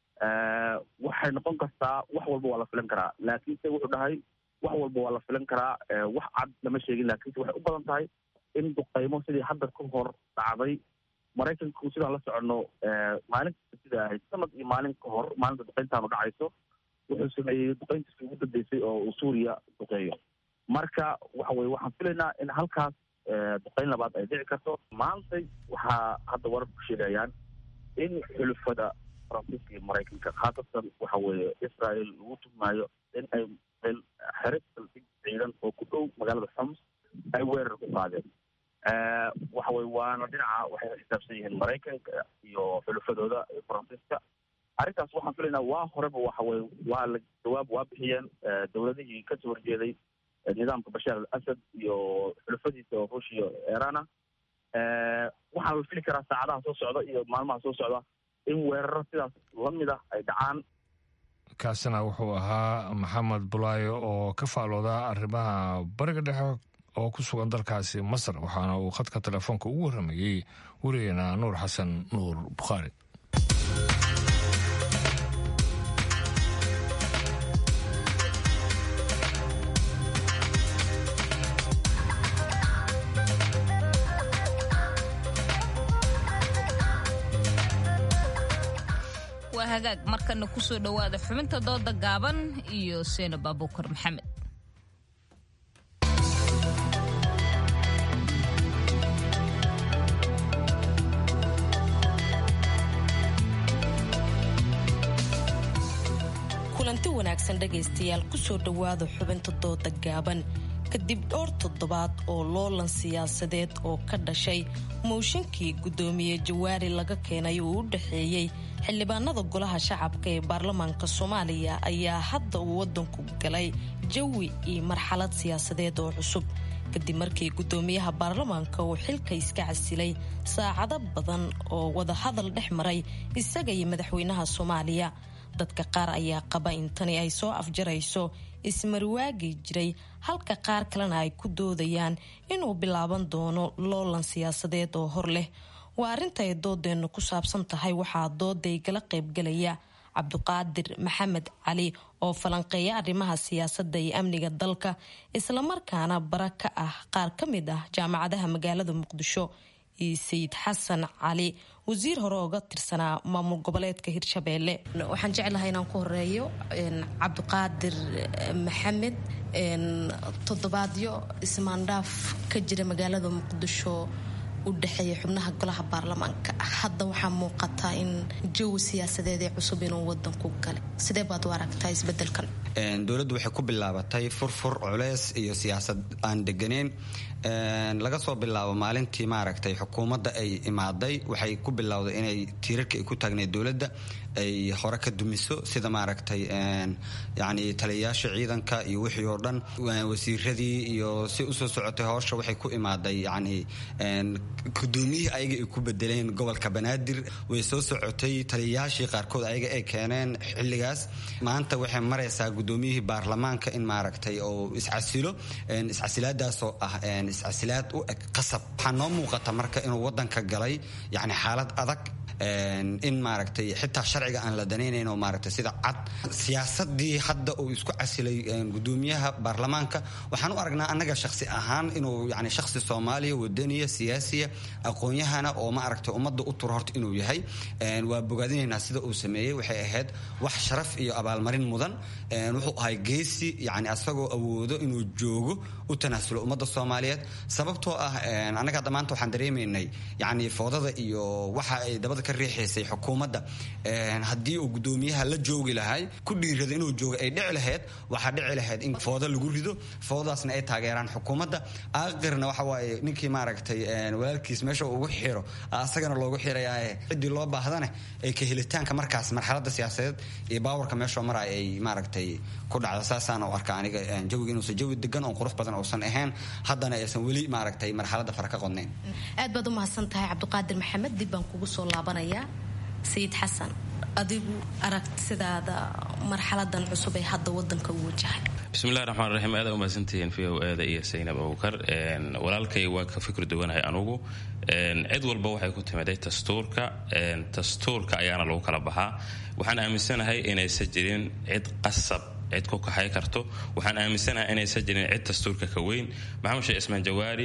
S4: waxay noqon kartaa wax walba waa la filan karaa laakiinse wuxuu dhahay wax walba waa la filan karaa wax cad lama sheegin laakiinse waxay u badan tahay in duqaymo sidii hadda ka hor dhacday maraykanku sidaan la soconno maalin kasta sida ahayd sanad iyo maalin ka hor maalinta duqayntaanu dhacayso wuxuu sameeyey duqayntiisii ugu dambeysay oo uu suuriya duqeeyo marka waxa weye waxaan filaynaa in halkaas duqayn labaad ay dhici karto maantay waxaa hadda wararku sheegayaan in xulufada faransiiska iyo maraykanka khaasatan waxa weeye israel lagu tuhmaayo in ay xere saldig ciidan oo ku dhow magaalada xoms ay weerar ku qaadeen waxa weye waana dhinaca waxay xisaabsan yihiin maraykanka iyo xulufadooda faransiiska arrintaas waxaan filaynaa waa horeba waxa weye waa la jawaab waa bixiyeen dowladihii kasoo horjeeday nidaamka bashaar al asad iyo xulufadiisa oo ruushia iirana waxaa la fili karaa saacadaha soo socda iyo maalmaha soo socda in weeraro sidaas lamid ah ay dhacaan
S2: kaasina wuxuu ahaa maxamed bulaayo oo ka faalooda arrimaha bariga dhexe oo ku sugan dalkaasi masar waxaana uu khadka telefoonka ugu warramayey werigeena nuur xasan nuur bukhaari
S1: waa hagaag markana kusoo dhowaada xubinta dooda gaaban iyo seenab abuukar maxamed
S9: kulanti wanaagsan dhegaystayaal kusoo dhowaada xubinta dooda gaaban kadib dhowr toddobaad oo loolan siyaasadeed oo ka dhashay mooshinkii guddoomiye jawaari laga keenay uu u dhexeeyey xildhibaanada golaha shacabka ee baarlamaanka soomaaliya ayaa hadda uu wadanku galay jawi iyo marxalad siyaasadeed oo cusub kadib markii guddoomiyaha baarlamaanka uu xilka iska casilay saacado badan oo wadahadal dhex maray isaga iyo madaxweynaha soomaaliya dadka qaar ayaa qaba in tani ay soo afjarayso ismarwaagi jiray halka qaar kalena ay ku doodayaan inuu bilaaban doono loolan siyaasadeed oo hor leh waa arrinta ay doodeennu ku saabsan tahay waxaa dooday gala qaybgalaya cabduqaadir maxamed cali oo falanqeeya arrimaha siyaasadda iyo amniga dalka islamarkaana bara ka ah qaar ka mid ah jaamacadaha magaalada muqdisho iyo sayid xasan cali wasiir hore ooga tirsanaa maamul goboleedka hirshabeelle waxaan jeclahay inaan ku horeeyo cabdiqaadir maxamed toddobaadyo ismaandhaaf ka jira magaalada muqdisho u dhexeeya xubnaha golaha baarlamaanka hadda waxaa muuqataa in jawi siyaasadeed ee cusub inuu wadanku galay sidee baad u aragtaa isbedelkan
S10: dowladdu waxay ku bilaabatay furfur culeys iyo siyaasad aan deganeyn laga soo bilaabo maalintii maaragtay xukuumadda ay imaaday waxay ku bilowday inay tiirarka ay ku taagneed dowladda ay hore ka dumiso sida maaragtay yani taliyayaasha ciidanka iyo wixii oo dhan wasiiradii iyo si usoo socotay howsha waxay ku imaaday yani gudoomiyihii ayaga ay ku bedeleen gobolka banaadir way soo socotay taliyayaashii qaarkood ayaga ay keeneen xilligaas maanta waxay maraysaa gudoomiyihii baarlamaanka in maaragtay oo iscasilo iscasilaadaasoo ah iscasilaad u eg qasab waxaa noo muuqata marka inuu wadanka galay yani xaalad adag in maaragtay xitaa sharciga aan la danaynayn oo maaragtay sida cad siyaasadii hadda uu isku casilay gudoomiyaha baarlamaanka waxaan u aragnaa annaga shaksi ahaan inuu yani shaksi soomaaliya wadaniya siyaasiya aqoon-yahana oo maaragtay ummadda u turo horta inuu yahay waa bogaadinaynaa sida uu sameeyey waxay ahayd wax sharaf iyo abaalmarin mudan wuxuu ahay geesi yani asagoo awoodo inuu joogo u tanaasulo ummadda soomaaliyeed sababtoo ah annaga hadda maanta waxaan dareemaynay yani foodada iyo waxa ay dabada ka riixaysay xukuumadda haddii uu gudoomiyaha la joogi lahay ku dhiirada inuu joogo ay dhici lahayd waxaa dhici lahayd in foodo lagu rido foodadaasna ay taageeraan xukuumadda aakhirna waxa waaye ninkii maaragtay walaalkiis meesha ugu xiro asagana loogu xirayaa ciddii loo baahdane ay ka helitaanka markaas marxaladda siyaasadeed iyo baawarka meeshoo maraya ay maaragtay ku dhacda saasaan u arka aniga jawiga inuusan jawi degan oon qurux badan uusan ahayn haddana aysan weli maaragtay marxaladda fara ka qodnayn
S9: aad baad u mahadsan tahay cabdiqaadir maxamed dib baan kugu soo laabanayaa sayid xasan adigu aragtidaada marxaladan cusub ee hadda wadanka u wajahay
S11: bismillahi raxmaan raxiim aada umahadsantihiin v o aada iyo saynab abukar walaalkay waa ka fikir duwanahay anugu cid walba waxay ku timiday dastuurka dastuurka ayaana lagu kala baxaa waxaan aaminsanahay inaysan jirin cid qasab cid ku kaxay karto waxaan aaminsanahay inaysan jirin cid dastuurka ka weyn maxamed sheekh ismaan jawaari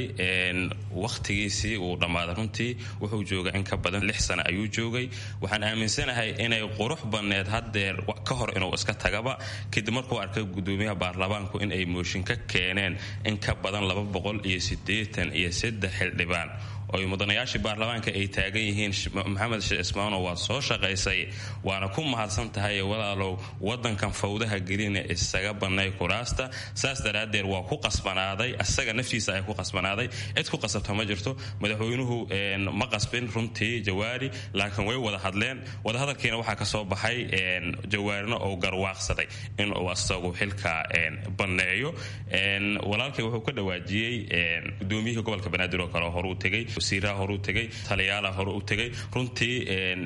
S11: wakhtigiisii uu dhammaaday runtii wuxuu joogay in ka badan lix sano ayuu joogay waxaan aaminsanahay inay qurux badneed haddeer ka hor inuu iska tagaba kadib markuu arkay gudoomiyaha baarlamaanku in ay mooshin ka keeneen in ka badan laba boqol iyo siddeetan iyo saddex xildhibaan oy mudanayaashii baarlamaanka ay taagan yihiin maxamed sheekh ismaano waad soo shaqaysay waana ku mahadsan tahay walaalow wadankan fawdaha gelina isaga bannay kuraasta saas daraaddeed waa ku qasbanaaday asaga naftiisa ay ku qasbanaaday cid ku qasabta ma jirto madaxweynuhu ma qasbin runtii jawaari laakiin way wada hadleen wadahadalkiina waxaa ka soo baxay jawaarina oo garwaaqsaday inuu asagu xilka banneeyo walaalkay wuxuu ka dhawaajiyey gudoomiyihii gobolka banaadir oo kale horuu tegay wasiiraha horuu tegay taliyaala hore u tegay runtii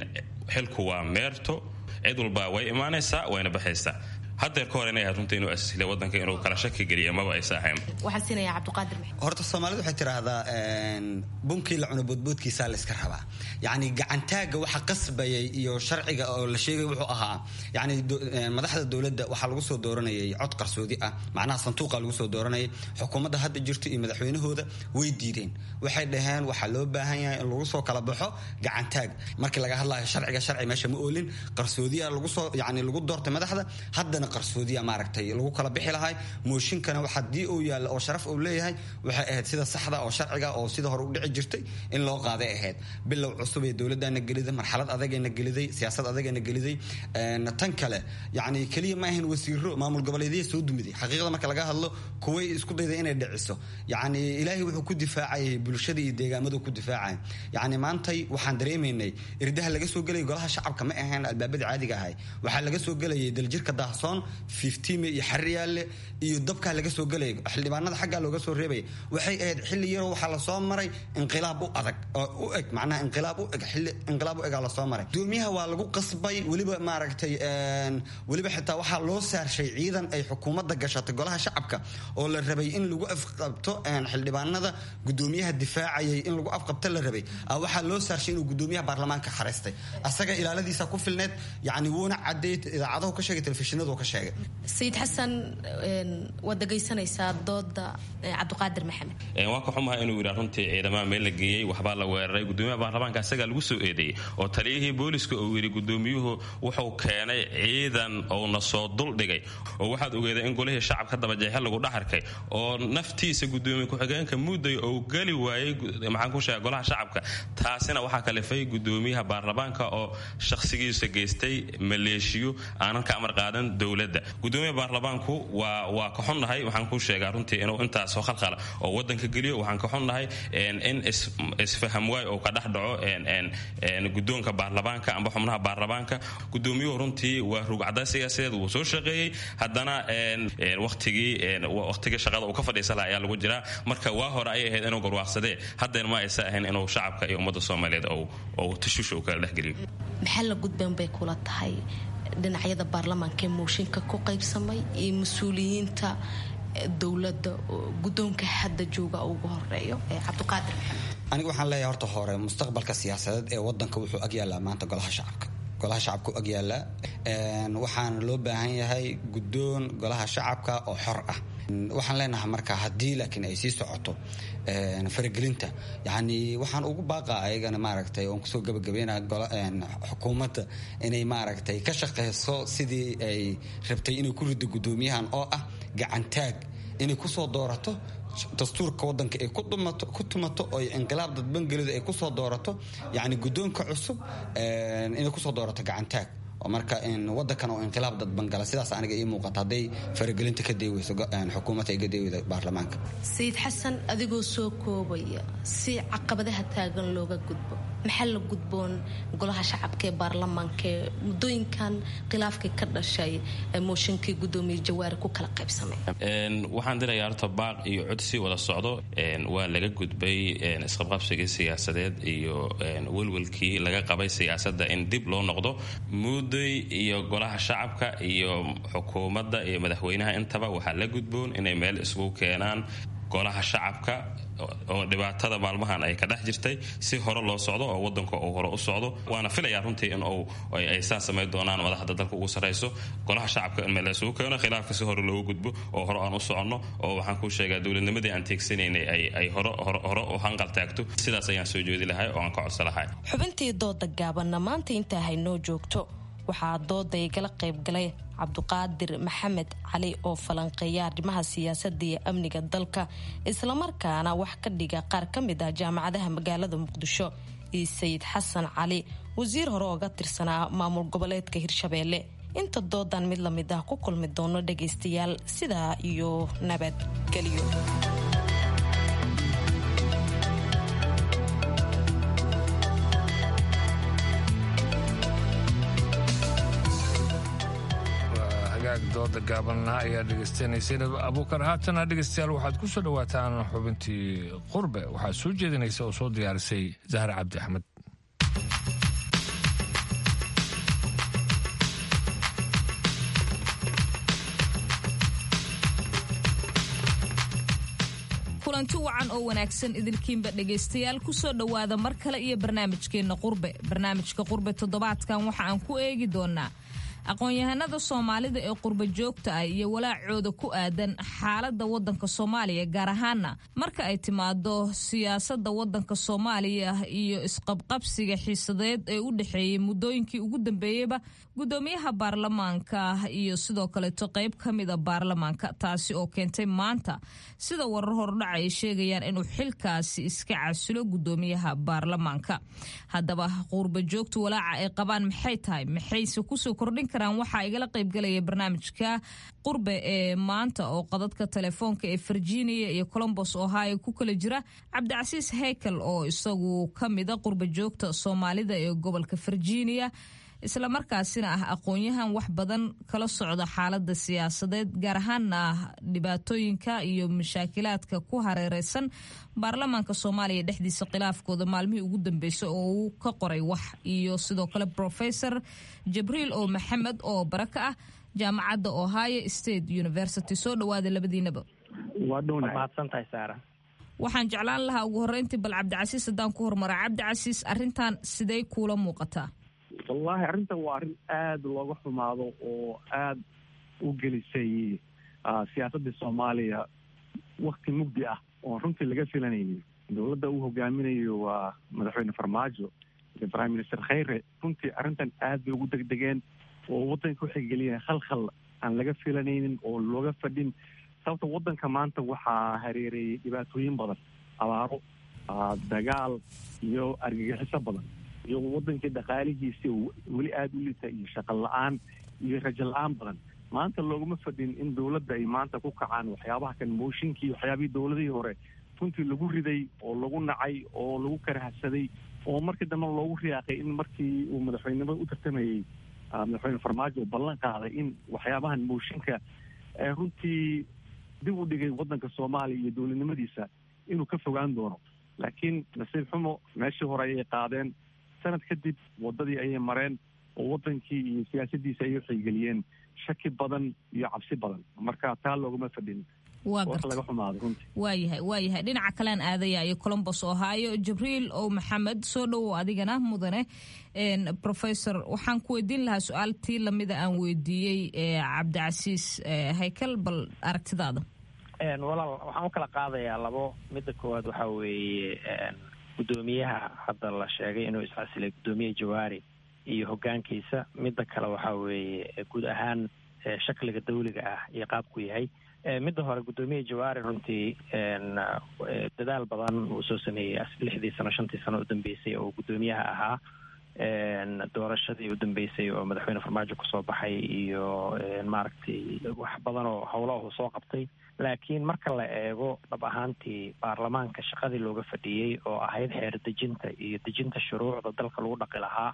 S11: xilku waa meerto cid walba way imaanaysaa wayna baxaysaa haddeer ka hor inay ahayd runtii inuu asisila wadanka inuu kala shaki geliya maba aysa ahayn
S9: waxaan siinayaa cabdiqaadir maxamed
S10: horta soomaalidu waxay tidhaahdaa bunkii la cuno boodboodkiisaa la iska rabaa yacni gacantaagga waxa qasbayay iyo sharciga oo la sheegay wuxuu ahaa yacni madaxda dowladda waxaa lagu soo dooranayay cod qarsoodi ah macnaha sanduuqa lagu soo dooranayay xukuumadda hadda jirta iyo madaxweynahooda way diideen waxay dhaheen waxaa loo baahan yahay in lagu soo kala baxo gacantaag markii laga hadlayo sharciga sharci meesha ma oolin qarsoodiya lagu soo yacni lagu doortay madaxda haddana qarsoodiya maaragtay lagu kala bixi lahay mooshinkana haddii uu yaalla oo sharaf uu leeyahay waxay ahayd sida saxda oo sharciga oo sida hore u dhici jirtay in loo qaaday ahayd bilow cusub ee dowladana geliday marxalad adagayna geliday siyaasad adagayna geliday tan kale yacni keliya ma ahayn wasiiro maamul goboleedya soo dumiday xaqiiqda marka laga hadlo kuway isku dayday inay dhiciso yacni ilaahay wuxuu ku difaacayay bulshada iyo deegaamadu ku difaacay yacni maantay waxaan dareemaynay irdaha laga soo gelayay golaha shacabka ma ahayn albaabada caadiga ahay waxaa laga soo gelayay daljirka daahsoon fiftime iyo xariyaale iyo dabkaa laga soo gelaya xildhibaanada xaggaa looga soo reebaya waxay ahayd xilli yaroo waxaa lasoo maray inqilaab u adag oo u eg macnaha inqilaab u eg xilli inqilaab u egaa lasoo maray gudoomiyaha waa lagu qasbay weliba maaragtay weliba xitaa waxaa loo saarshay ciidan ay xukuumadda gashatay golaha shacabka oo la rabay in lagu afqabto xildhibaanada gudoomiyaha difaacayay in lagu afqabto la rabay waxaa loo saarshay inuu gudoomiyaha baarlamaanka xareystay asaga ilaaladiisa ku filneed yacni wuuna cadeey idaacadahu ka sheegay telefishinadu ka sheegay
S9: sayid xasan waad dhegaysanaysaa dooda cabdiqaadir maxamed
S11: waa ka xumaha inuu yidhaa runtii ciidamaha meel la geeyey waxbaa la weeraray gudoomiyaha baarlamaanka asagaa lagu soo eedeeyey oo taliyihii booliska uu yidhi gudoomiyuhu wuxuu keenay ciidan ouna soo duldhigay oo waxaad ogeeday in golihii shacabka dabajeexe lagu dhaxarkay oo naftiisa gudoomiye ku-xigeenka mudday ou geli waayey maxaan ku sheega golaha shacabka taasina waxaa kalifay gudoomiyaha baarlamaanka oo shakhsigiisa geystay maleeshiyo aanan ka amar qaadan dowlad dowladda gudoomiyaha baarlamaanku waa waa ka xunnahay waxaan kuu sheegaa runtii inuu intaasoo khalqala oo wadanka geliyo waxaan ka xunnahay in isfaham waay oo ka dhex dhaco gudoonka baarlamaanka amba xubnaha baarlamaanka gudoomiyuhu runtii waa rugcada siyaasadeed wuu soo shaqeeyey haddana watigii waqtigii shaqada uu ka fadhiisa laha ayaa lagu jiraa marka waa hore ayay ahayd inuu garwaaqsadee haddeen ma aysa ahayn inuu shacabka iyo ummadda soomaaliyeed ou tashuusha uu kala dhexgeliyo
S9: maxaa la gudbeen bay kula tahay dhinacyada baarlamaanka ee mooshinka ku qaybsamay iyo mas-uuliyiinta dowladda gudoonka hadda jooga ugu horeeyo ee cabdiqaadir maxamed
S10: aniga waxaan leeyahay horta hore mustaqbalka siyaasadeed ee wadanka wuxuu agyaallaa maanta golaha shacabka golaha shacabka u agyaallaa waxaana loo baahan yahay guddoon golaha shacabka oo xor ah waxaan leenahay marka haddii laakiin ay sii socoto faragelinta yani waxaan ugu baaqaa ayagana maaragtay oon kusoo gabagabeynaa xukuumadda inay maaragtay ka shaqeyso sidii ay rabtay inay ku riddo guddoomiyahan oo ah gacantaag inay kusoo doorato dastuurka wadanka ay ku tumato oo inqilaab dadbangelidu ay kusoo doorato yani guddoonka cusub inay kusoo doorato gacantaag oo marka wadankan oo inqilaab dadbangala sidaas aniga ii muuqata hadday faragelinta ka deeweyso xukuumadda ay ka deeweyda baarlamaanka
S9: sayid xasan adigoo soo koobaya si caqabadaha taagan looga gudbo maxaa la gudboon golaha shacabka ee baarlamaanka ee muddooyinkan khilaafkii ka dhashay mooshinkii gudoomiye jawaari ku kala qaybsamay
S11: waxaan dirayaa horta baaq iyo codsi wada socdo waa laga gudbay isqabqabsigii siyaasadeed iyo welwelkii laga qabay siyaasadda in dib loo noqdo mudday iyo golaha shacabka iyo xukuumadda iyo madaxweynaha intaba waxaa la gudboon inay meel isugu keenaan golaha shacabka oo dhibaatada maalmahan ay ka dhex jirtay si hore loo socdo oo wadanka uu hore u socdo waana filayaa runtii in ay saa samayn doonaan madaxda dalka ugu sarrayso golaha shacabka in meel isugu keeno khilaafka si hore loogu gudbo oo hore aan u soconno oo waxaan kuu sheegaa dowladnimadii aan teegsanaynay ay hore u hanqal taagto sidaas ayaan soo jeedi lahay oo aan ka codsa lahay
S9: xubintii dooda gaabanna maanta intaa haynoo joogto waxaa dooda igala qaybgalay cabduqaadir maxamed cali oo falanqeeya arrimaha siyaasadda iyo amniga dalka islamarkaana wax ka dhiga qaar ka mid ah jaamacadaha magaalada muqdisho iyo sayid xasan cali wasiir hore ooga tirsanaa maamul goboleedka hirshabeelle inta doodan mid lamid ah ku kulmi doono dhagaystayaal sidaa iyo nabadgelyo
S2: dooda gaabanna ayaa dhegeystaneyseen abuukar haatana dhegeystayaal waxaad ku soo dhowaataan xubintii qurbe waxaad soo jeedinaysa oo soo diyaarisay zahra cabdi axmed
S1: kulanti wacan oo wanaagsan idinkiinba dhegaystayaal kusoo dhowaada mar kale iyo barnaamijkeenna qurbe barnaamijka qurbe toddobaadkan waxa aan ku eegi doonaa aqoon-yahanada soomaalida ee qurba joogta ah iyo walaacooda ku aadan xaaladda waddanka soomaaliya gaar ahaana marka ay timaado siyaasadda waddanka soomaaliya iyo isqabqabsiga xiisadeed ee u dhexeeyey muddooyinkii ugu dambeeyeyba guddoomiyaha baarlamaanka iyo sidoo kaleeto qayb ka mida baarlamaanka taasi oo keentay maanta sida warar hordhac ay sheegayaan inuu xilkaasi iska casilo guddoomiyaha baarlamaanka haddaba qurba joogta walaaca ay qabaan maxay tahay maxayse kusoo kordhin karaan waxaa igala qaybgalaya barnaamijka qurbe ee maanta oo qadadka telefoonka ee virginia iyo colombos ohio ku kala jira cabdicasiis heykel oo isagu ka mida qurba joogta soomaalida ee gobolka virginia islamarkaasina ah aqoon-yahan wax badan kala socda xaalada siyaasadeed gaar ahaana dhibaatooyinka iyo mashaakilaadka ku hareereysan baarlamaanka soomaaliya dhexdiisa khilaafkooda maalmihii ugu dambeysay oo uu ka qoray wax iyo sidoo kale professor jibriil oo maxamed oo bara ka ah jaamacadda ohio state university soo dhawaada labadiinaba waxaan jeclaan lahaa ugu horeyntii bal cabdicasiis haddaan ku hormara cabdicasiis arintan sidey kuula muuqataa
S12: wallaahi arrintan waa arrin aada looga xumaado oo aada u gelisay siyaasadda soomaaliya wakti mugdi ah oon runtii laga filanaynin dowladda uu hogaaminayo waa madaxweyne farmaajo iyo prime minister khayre runtii arrintan aad bay ugu degdegeen oo waddanka waxay geliyeen khalkhal aan laga filanaynin oo looga fadhin sababta waddanka maanta waxaa hareereeyay dhibaatooyin badan abaaro dagaal iyo argagixiso badan iyo wadankii dhaqaalihiisi weli aada u lita iyo shaqo la-aan iyo rajo la-aan badan maanta looguma fadhin in dowladda ay maanta ku kacaan waxyaabaha kan mooshinkii waxyaabihii dowladihii hore runtii lagu riday oo lagu nacay oo lagu karahsaday oo markii dambe loogu riyaaqay in markii uu madaxweynenimada u tartamayey madaxweyne farmaajo uu ballan qaaday in waxyaabahan mooshinka runtii dib u dhigay waddanka soomaaliya iyo dowladnimadiisa inuu ka fogaan doono laakiin nasiib xumo meeshii hore ayay qaadeen sanad kadib waddadii ayay mareen oo waddankii iyo siyaasadiisa ayay waxaygeliyeen shaki badan iyo cabsi badan marka taa looguma fadhin
S1: waa
S12: wax laga xumaaday runtii
S1: waayahay waayahay dhinaca kalean aadaya iyo colombos ohio jibriil ow maxamed soo dhowow adigana mudane professor waxaan ku weydiin lahaa su-aal tii lamida aan weydiiyey cabdicasiis haykel bal aragtidaada
S13: walaal waxaan u kala qaadayaa labo midda koowaad waxaa weeye guddoomiyaha hadda la sheegay inuu iscasilay guddoomiye jawaari iyo hoggaankiisa midda kale waxaa weeye guud ahaan shakliga dawliga ah iyo qaabku yahay midda hore guddoomiye jawaari runtii dadaal badan uu soo sameeyey lixdii sano shantii sano udambeysay oo guddoomiyaha ahaa doorashadii udambeysay oo madaxweyne farmaajo kusoo baxay iyo maaragtay wax badan oo howlaha uu soo qabtay laakiin marka la eego dhab ahaantii baarlamaanka shaqadii looga fadhiyey oo ahayd xeer dejinta iyo dejinta shuruucda dalka lagu dhaqi lahaa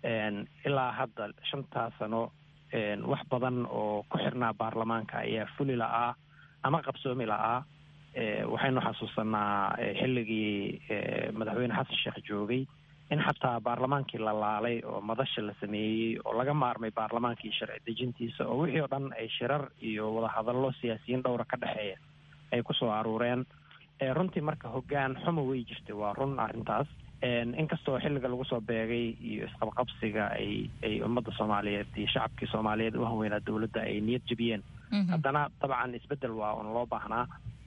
S13: ilaa hadda shantaa sano wax badan oo ku xirnaa baarlamaanka ayaa fuli la'aa ama qabsoomi la'aa waxaynu xasuusanaa xilligii madaxweyne xasan sheekh joogay in xataa baarlamaankii la laalay oo madasha la sameeyey oo laga maarmay baarlamaankii sharci dejintiisa oo wixii oo dhan ay shirar iyo wadahadallo siyaasiyiin dhowra ka dhexeeya ay kusoo aruureen runtii marka hoggaan xumo way jirtay waa run arrintaas inkastoo xilliga lagu soo beegay iyo isqabqabsiga ay ay ummadda soomaaliyeed iyo shacabkii soomaaliyeed u hanweynaa dowladda ay niyad jebiyeen haddana dabcan isbeddel waa un loo baahnaa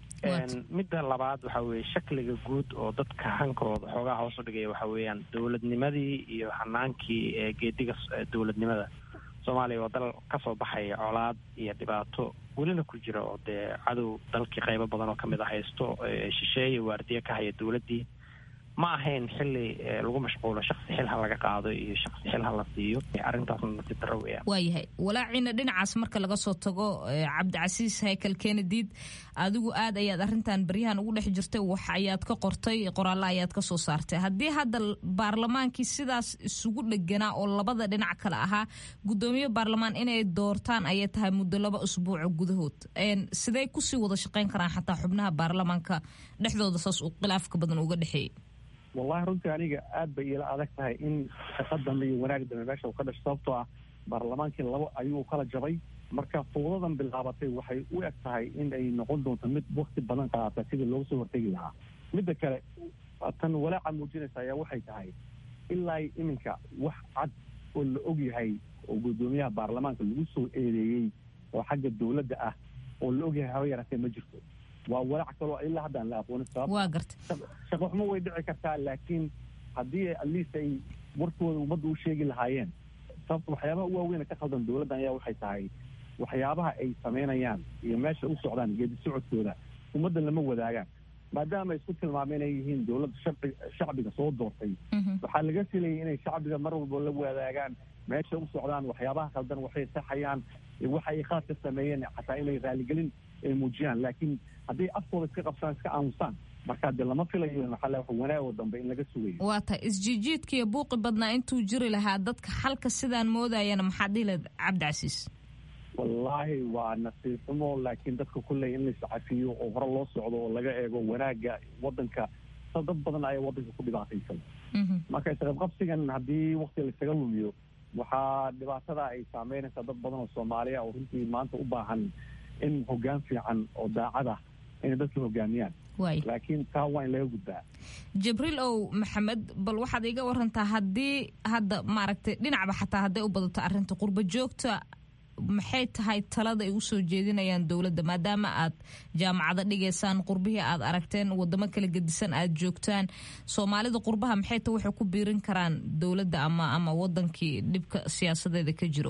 S13: midda labaad waxa weeye shakliga guud oo dadka hankooda xoogaa hoos u dhigaya waxa weeyaan dowladnimadii iyo hanaankii eegeediga dowladnimada soomaaliya waa dal kasoo baxaya colaad iyo dhibaato welina ku jira oo dee cadow dalkii qaybo badan oo kamid a haysto shisheeye waardiye ka haya dowladdii ma ahayn xili lagu mashquulo shaksi xil ha laga qaado iyo shaksi xil ha la siiyo arrintaasna nasiib darro weeyaan
S1: waayahay walaaciina dhinacaas marka laga soo tago cabdicasiis haykel kennediid adigu aad ayaad arrintan baryahan ugu dhex jirtay wax ayaad ka qortay qoraallo ayaad ka soo saartay haddii hadda baarlamaankii sidaas isugu dheganaa oo labada dhinac kale ahaa guddoomiye baarlamaan inay doortaan ayay tahay muddo laba usbuuco gudahood sidey kusii wada shaqayn karaan xataa xubnaha baarlamaanka dhexdooda saas uu khilaafka badan uga dhexeeyey
S12: wallahi runtii aniga aad bay iila adag tahay in shaqa dambe iyo wanaag dambe meesha uu ka dhasho sababtoo ah baarlamaankii labo ayuu kala jabay marka fowdadan bilaabatay waxay u eg tahay in ay noqon doonto mid wakti badan qaadata sidii looga soo hortegi lahaa midda kale tan walaaca muujinaysa ayaa waxay tahay ilaa iminka wax cad oo la og yahay oo guddoomiyaha baarlamaanka lagu soo eedeeyey oo xagga dowladda ah oo la og yahay haba yaraatee ma jirto waa walaac kaloo ilaa hadda aan la aqoonin
S1: waa garta
S12: shaqo xumo way dhici kartaa laakiin haddii atleast ay warkooda ummadda u sheegi lahaayeen sababta waxyaabaha u waaweyn ka khaldan dowladdan ayaa waxay tahay waxyaabaha ay samaynayaan iyo meesha u socdaan geedi socodkooda ummadda lama wadaagaan maadaama ay isku tilmaameen inay yihiin dowladda sharci shacbiga soo doortay waxaa laga filayay inay shacbiga mar walba la wadaagaan meesha u socdaan waxyaabaha khaldan waxay saxayaan waxa ay khalad ka sameeyeen xataa inay raaligelin ay muujiyaan laakiin hadday afkooda iska qabsaan iska aamusaan marka de lama filayo maxaa wax wanaagoo dambe in laga sugayo
S1: waa tahay isjiijiidka iyo buuqi badnaa intuu jiri lahaa dadka xalka sidaan moodayana maxaa dhihi lahayd cabdicasiis
S12: wallaahi waa nasiib xumo laakiin dadka kulley in lais cafiyo oo hore loo socdo oo laga eego wanaaga wadanka sa dad badan ayaa wadanka ku dhibaataysan marka isqabqabsigan haddii wakti laisaga lumiyo waxaa dhibaatada ay saameynaysaa dad badan oo soomaaliya oo runtii maanta u baahan in hoggaan fiican oo daacad ah inay dadka hogaamiyaan laakiin taa waa in laga gudbaa
S1: jibriil ow maxamed bal waxaad iga warantaa haddii hadda maaragtay dhinacba xataa hadday u badato arrinta qurba joogta maxay tahay talada ay usoo jeedinayaan dowladda maadaama aad jaamacado dhigaysaan qurbihii aad aragteen wadamo kala gedisan aad joogtaan soomaalida qurbaha maxay ta waxay ku biirin karaan dowladda ama ama wadankii dhibka siyaasadeeda ka jiro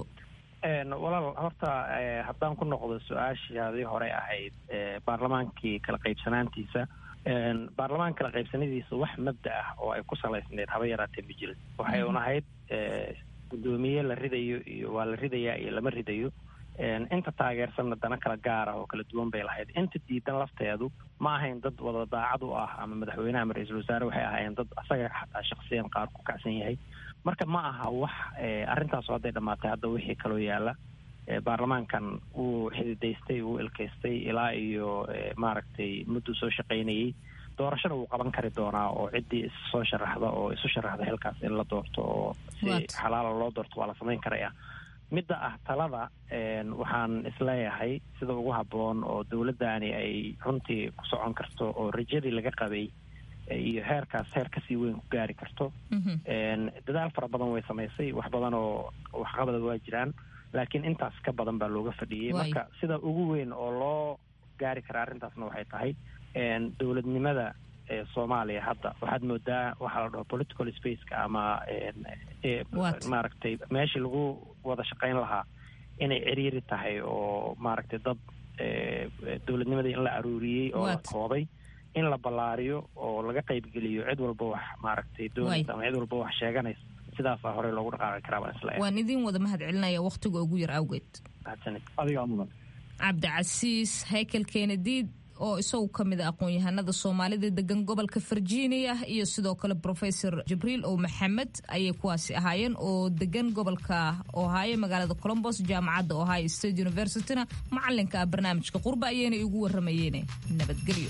S13: walaal horta haddaan ku noqdo su-aashaadii hore ahayd baarlamaankii kala qaybsanaantiisa baarlamaanka kala qaybsanadiisa wax mabda ah oo ay ku salaysneed haba yaraatee ma jirin waxay un ahayd guddoomiye la ridayo iyo waa la ridayaa iyo lama ridayo inta taageersanna dana kala gaar ah oo kala duwan bay lahayd inta diidan lafteedu ma ahayn dad wada daacad u ah ama madaxweynaha ama ra-iisul wasaare waxay ahaayeen dad asaga xataa shaksiyan qaar ku kacsan yahay marka ma aha wax arrintaas hadday dhammaatay hadda wixii kaloo yaala baarlamaankan wuu xididaystay wuu ilkaystay ilaa iyo maaragtay mudduu soo shaqaynayay doorashada wuu qaban kari doonaa oo ciddii issoo sharaxda oo isu sharaxda xilkaas in la doorto oo si xalaala loo doorto waa la samayn karaya midda ah talada waxaan isleeyahay sida ugu habboon oo dowladdaani ay runtii ku socon karto oo rajadii laga qabay iyo heerkaas heer kasii weyn ku gaari karto dadaal fara badan way samaysay wax badan oo waxqabada waa jiraan laakiin intaas ka badan baa looga fadhiyey marka sida ugu weyn oo loo gaari kara arrintaasna waxay tahay dowladnimada soomaaliya hadda waxaad moodaa waxaa la dhaho political spaceka ama maaragtay meeshii lagu wada shaqayn lahaa inay ciriiri tahay oo maaragtay dad dowladnimadii in la aruuriyey oo la koobay in la ballaariyo oo laga qaybgeliyo cid walba wax maaragtay doonaysa ama cid walba wax sheeganaysa sidaasaa horey loogu dhaqaaqi karaa baan isla
S1: waan idin wada mahad celinaya wakhtiga ugu yar awgeed
S12: adigaa mudan
S1: cabdicasiis haykel keenadiid oo isagu ka mid a aqoon-yahanada soomaalida degan gobolka virginia iyo sidoo kale professor jibriil ow maxamed ayay kuwaasi ahaayeen oo degan gobolka ohaayo magaalada colombos jaamacadda ohio state universityna macalinka ah barnaamijka qurba ayayna igu waramayeen nabadgelyo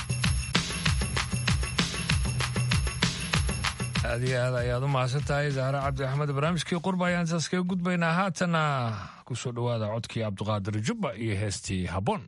S2: aad iyo aad ayaad u mahadsan tahay zahre cabdi axmed barnaamijkii qurba ayaan intaas kaga gudbaynaa haatana kusoo dhowaada codkii cabdiqaadir jubba iyo heestii habboon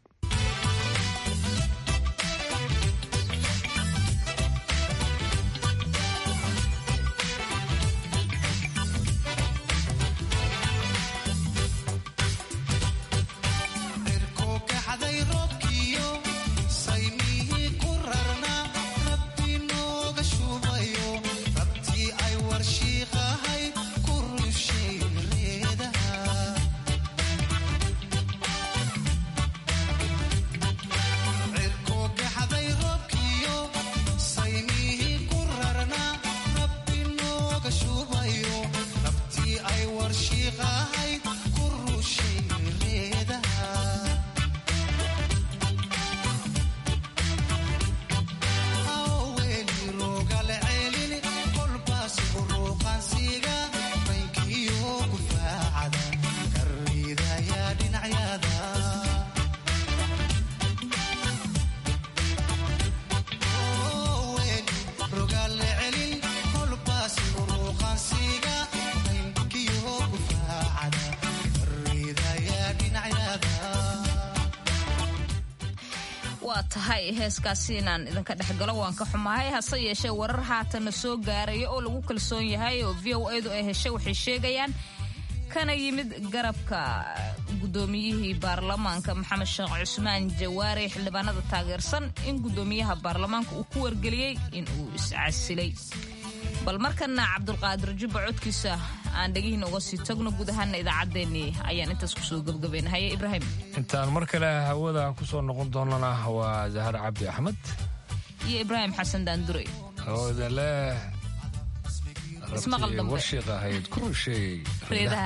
S1: waa tahay heeskaasi inaan idinka dhexgalo waan ka xumahay hase yeeshee warar haatana soo gaaraya oo lagu kalsoon yahay oo v o edu ay heshay waxay sheegayaan kana yimid garabka guddoomiyihii baarlamaanka maxamed sheekh cusmaan jawaare xildhibaanada taageersan in guddoomiyaha baarlamaanka uu ku wargeliyey in uu iscasilay bal markana cabdulqaadir jubba codkiisa aan dhegihiina uga sii tagno guud ahaana idaacaddeenii ayaan intaas kusoo gebgabaynahaye ibraahim
S2: intaan mar kale hawada ku soo noqon doonana waa zahar cabdi axmed
S1: iyo ibraahim xasan daandure
S2: hooda leh
S1: ismaqal dambe
S2: warshiiq ahayd ku rusheeyey
S1: reedaha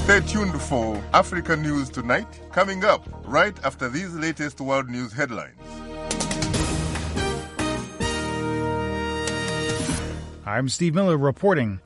S14: Stay tuned for Africa News Tonight, coming up right after these latest world news headlines.
S15: I'm Steve Miller reporting.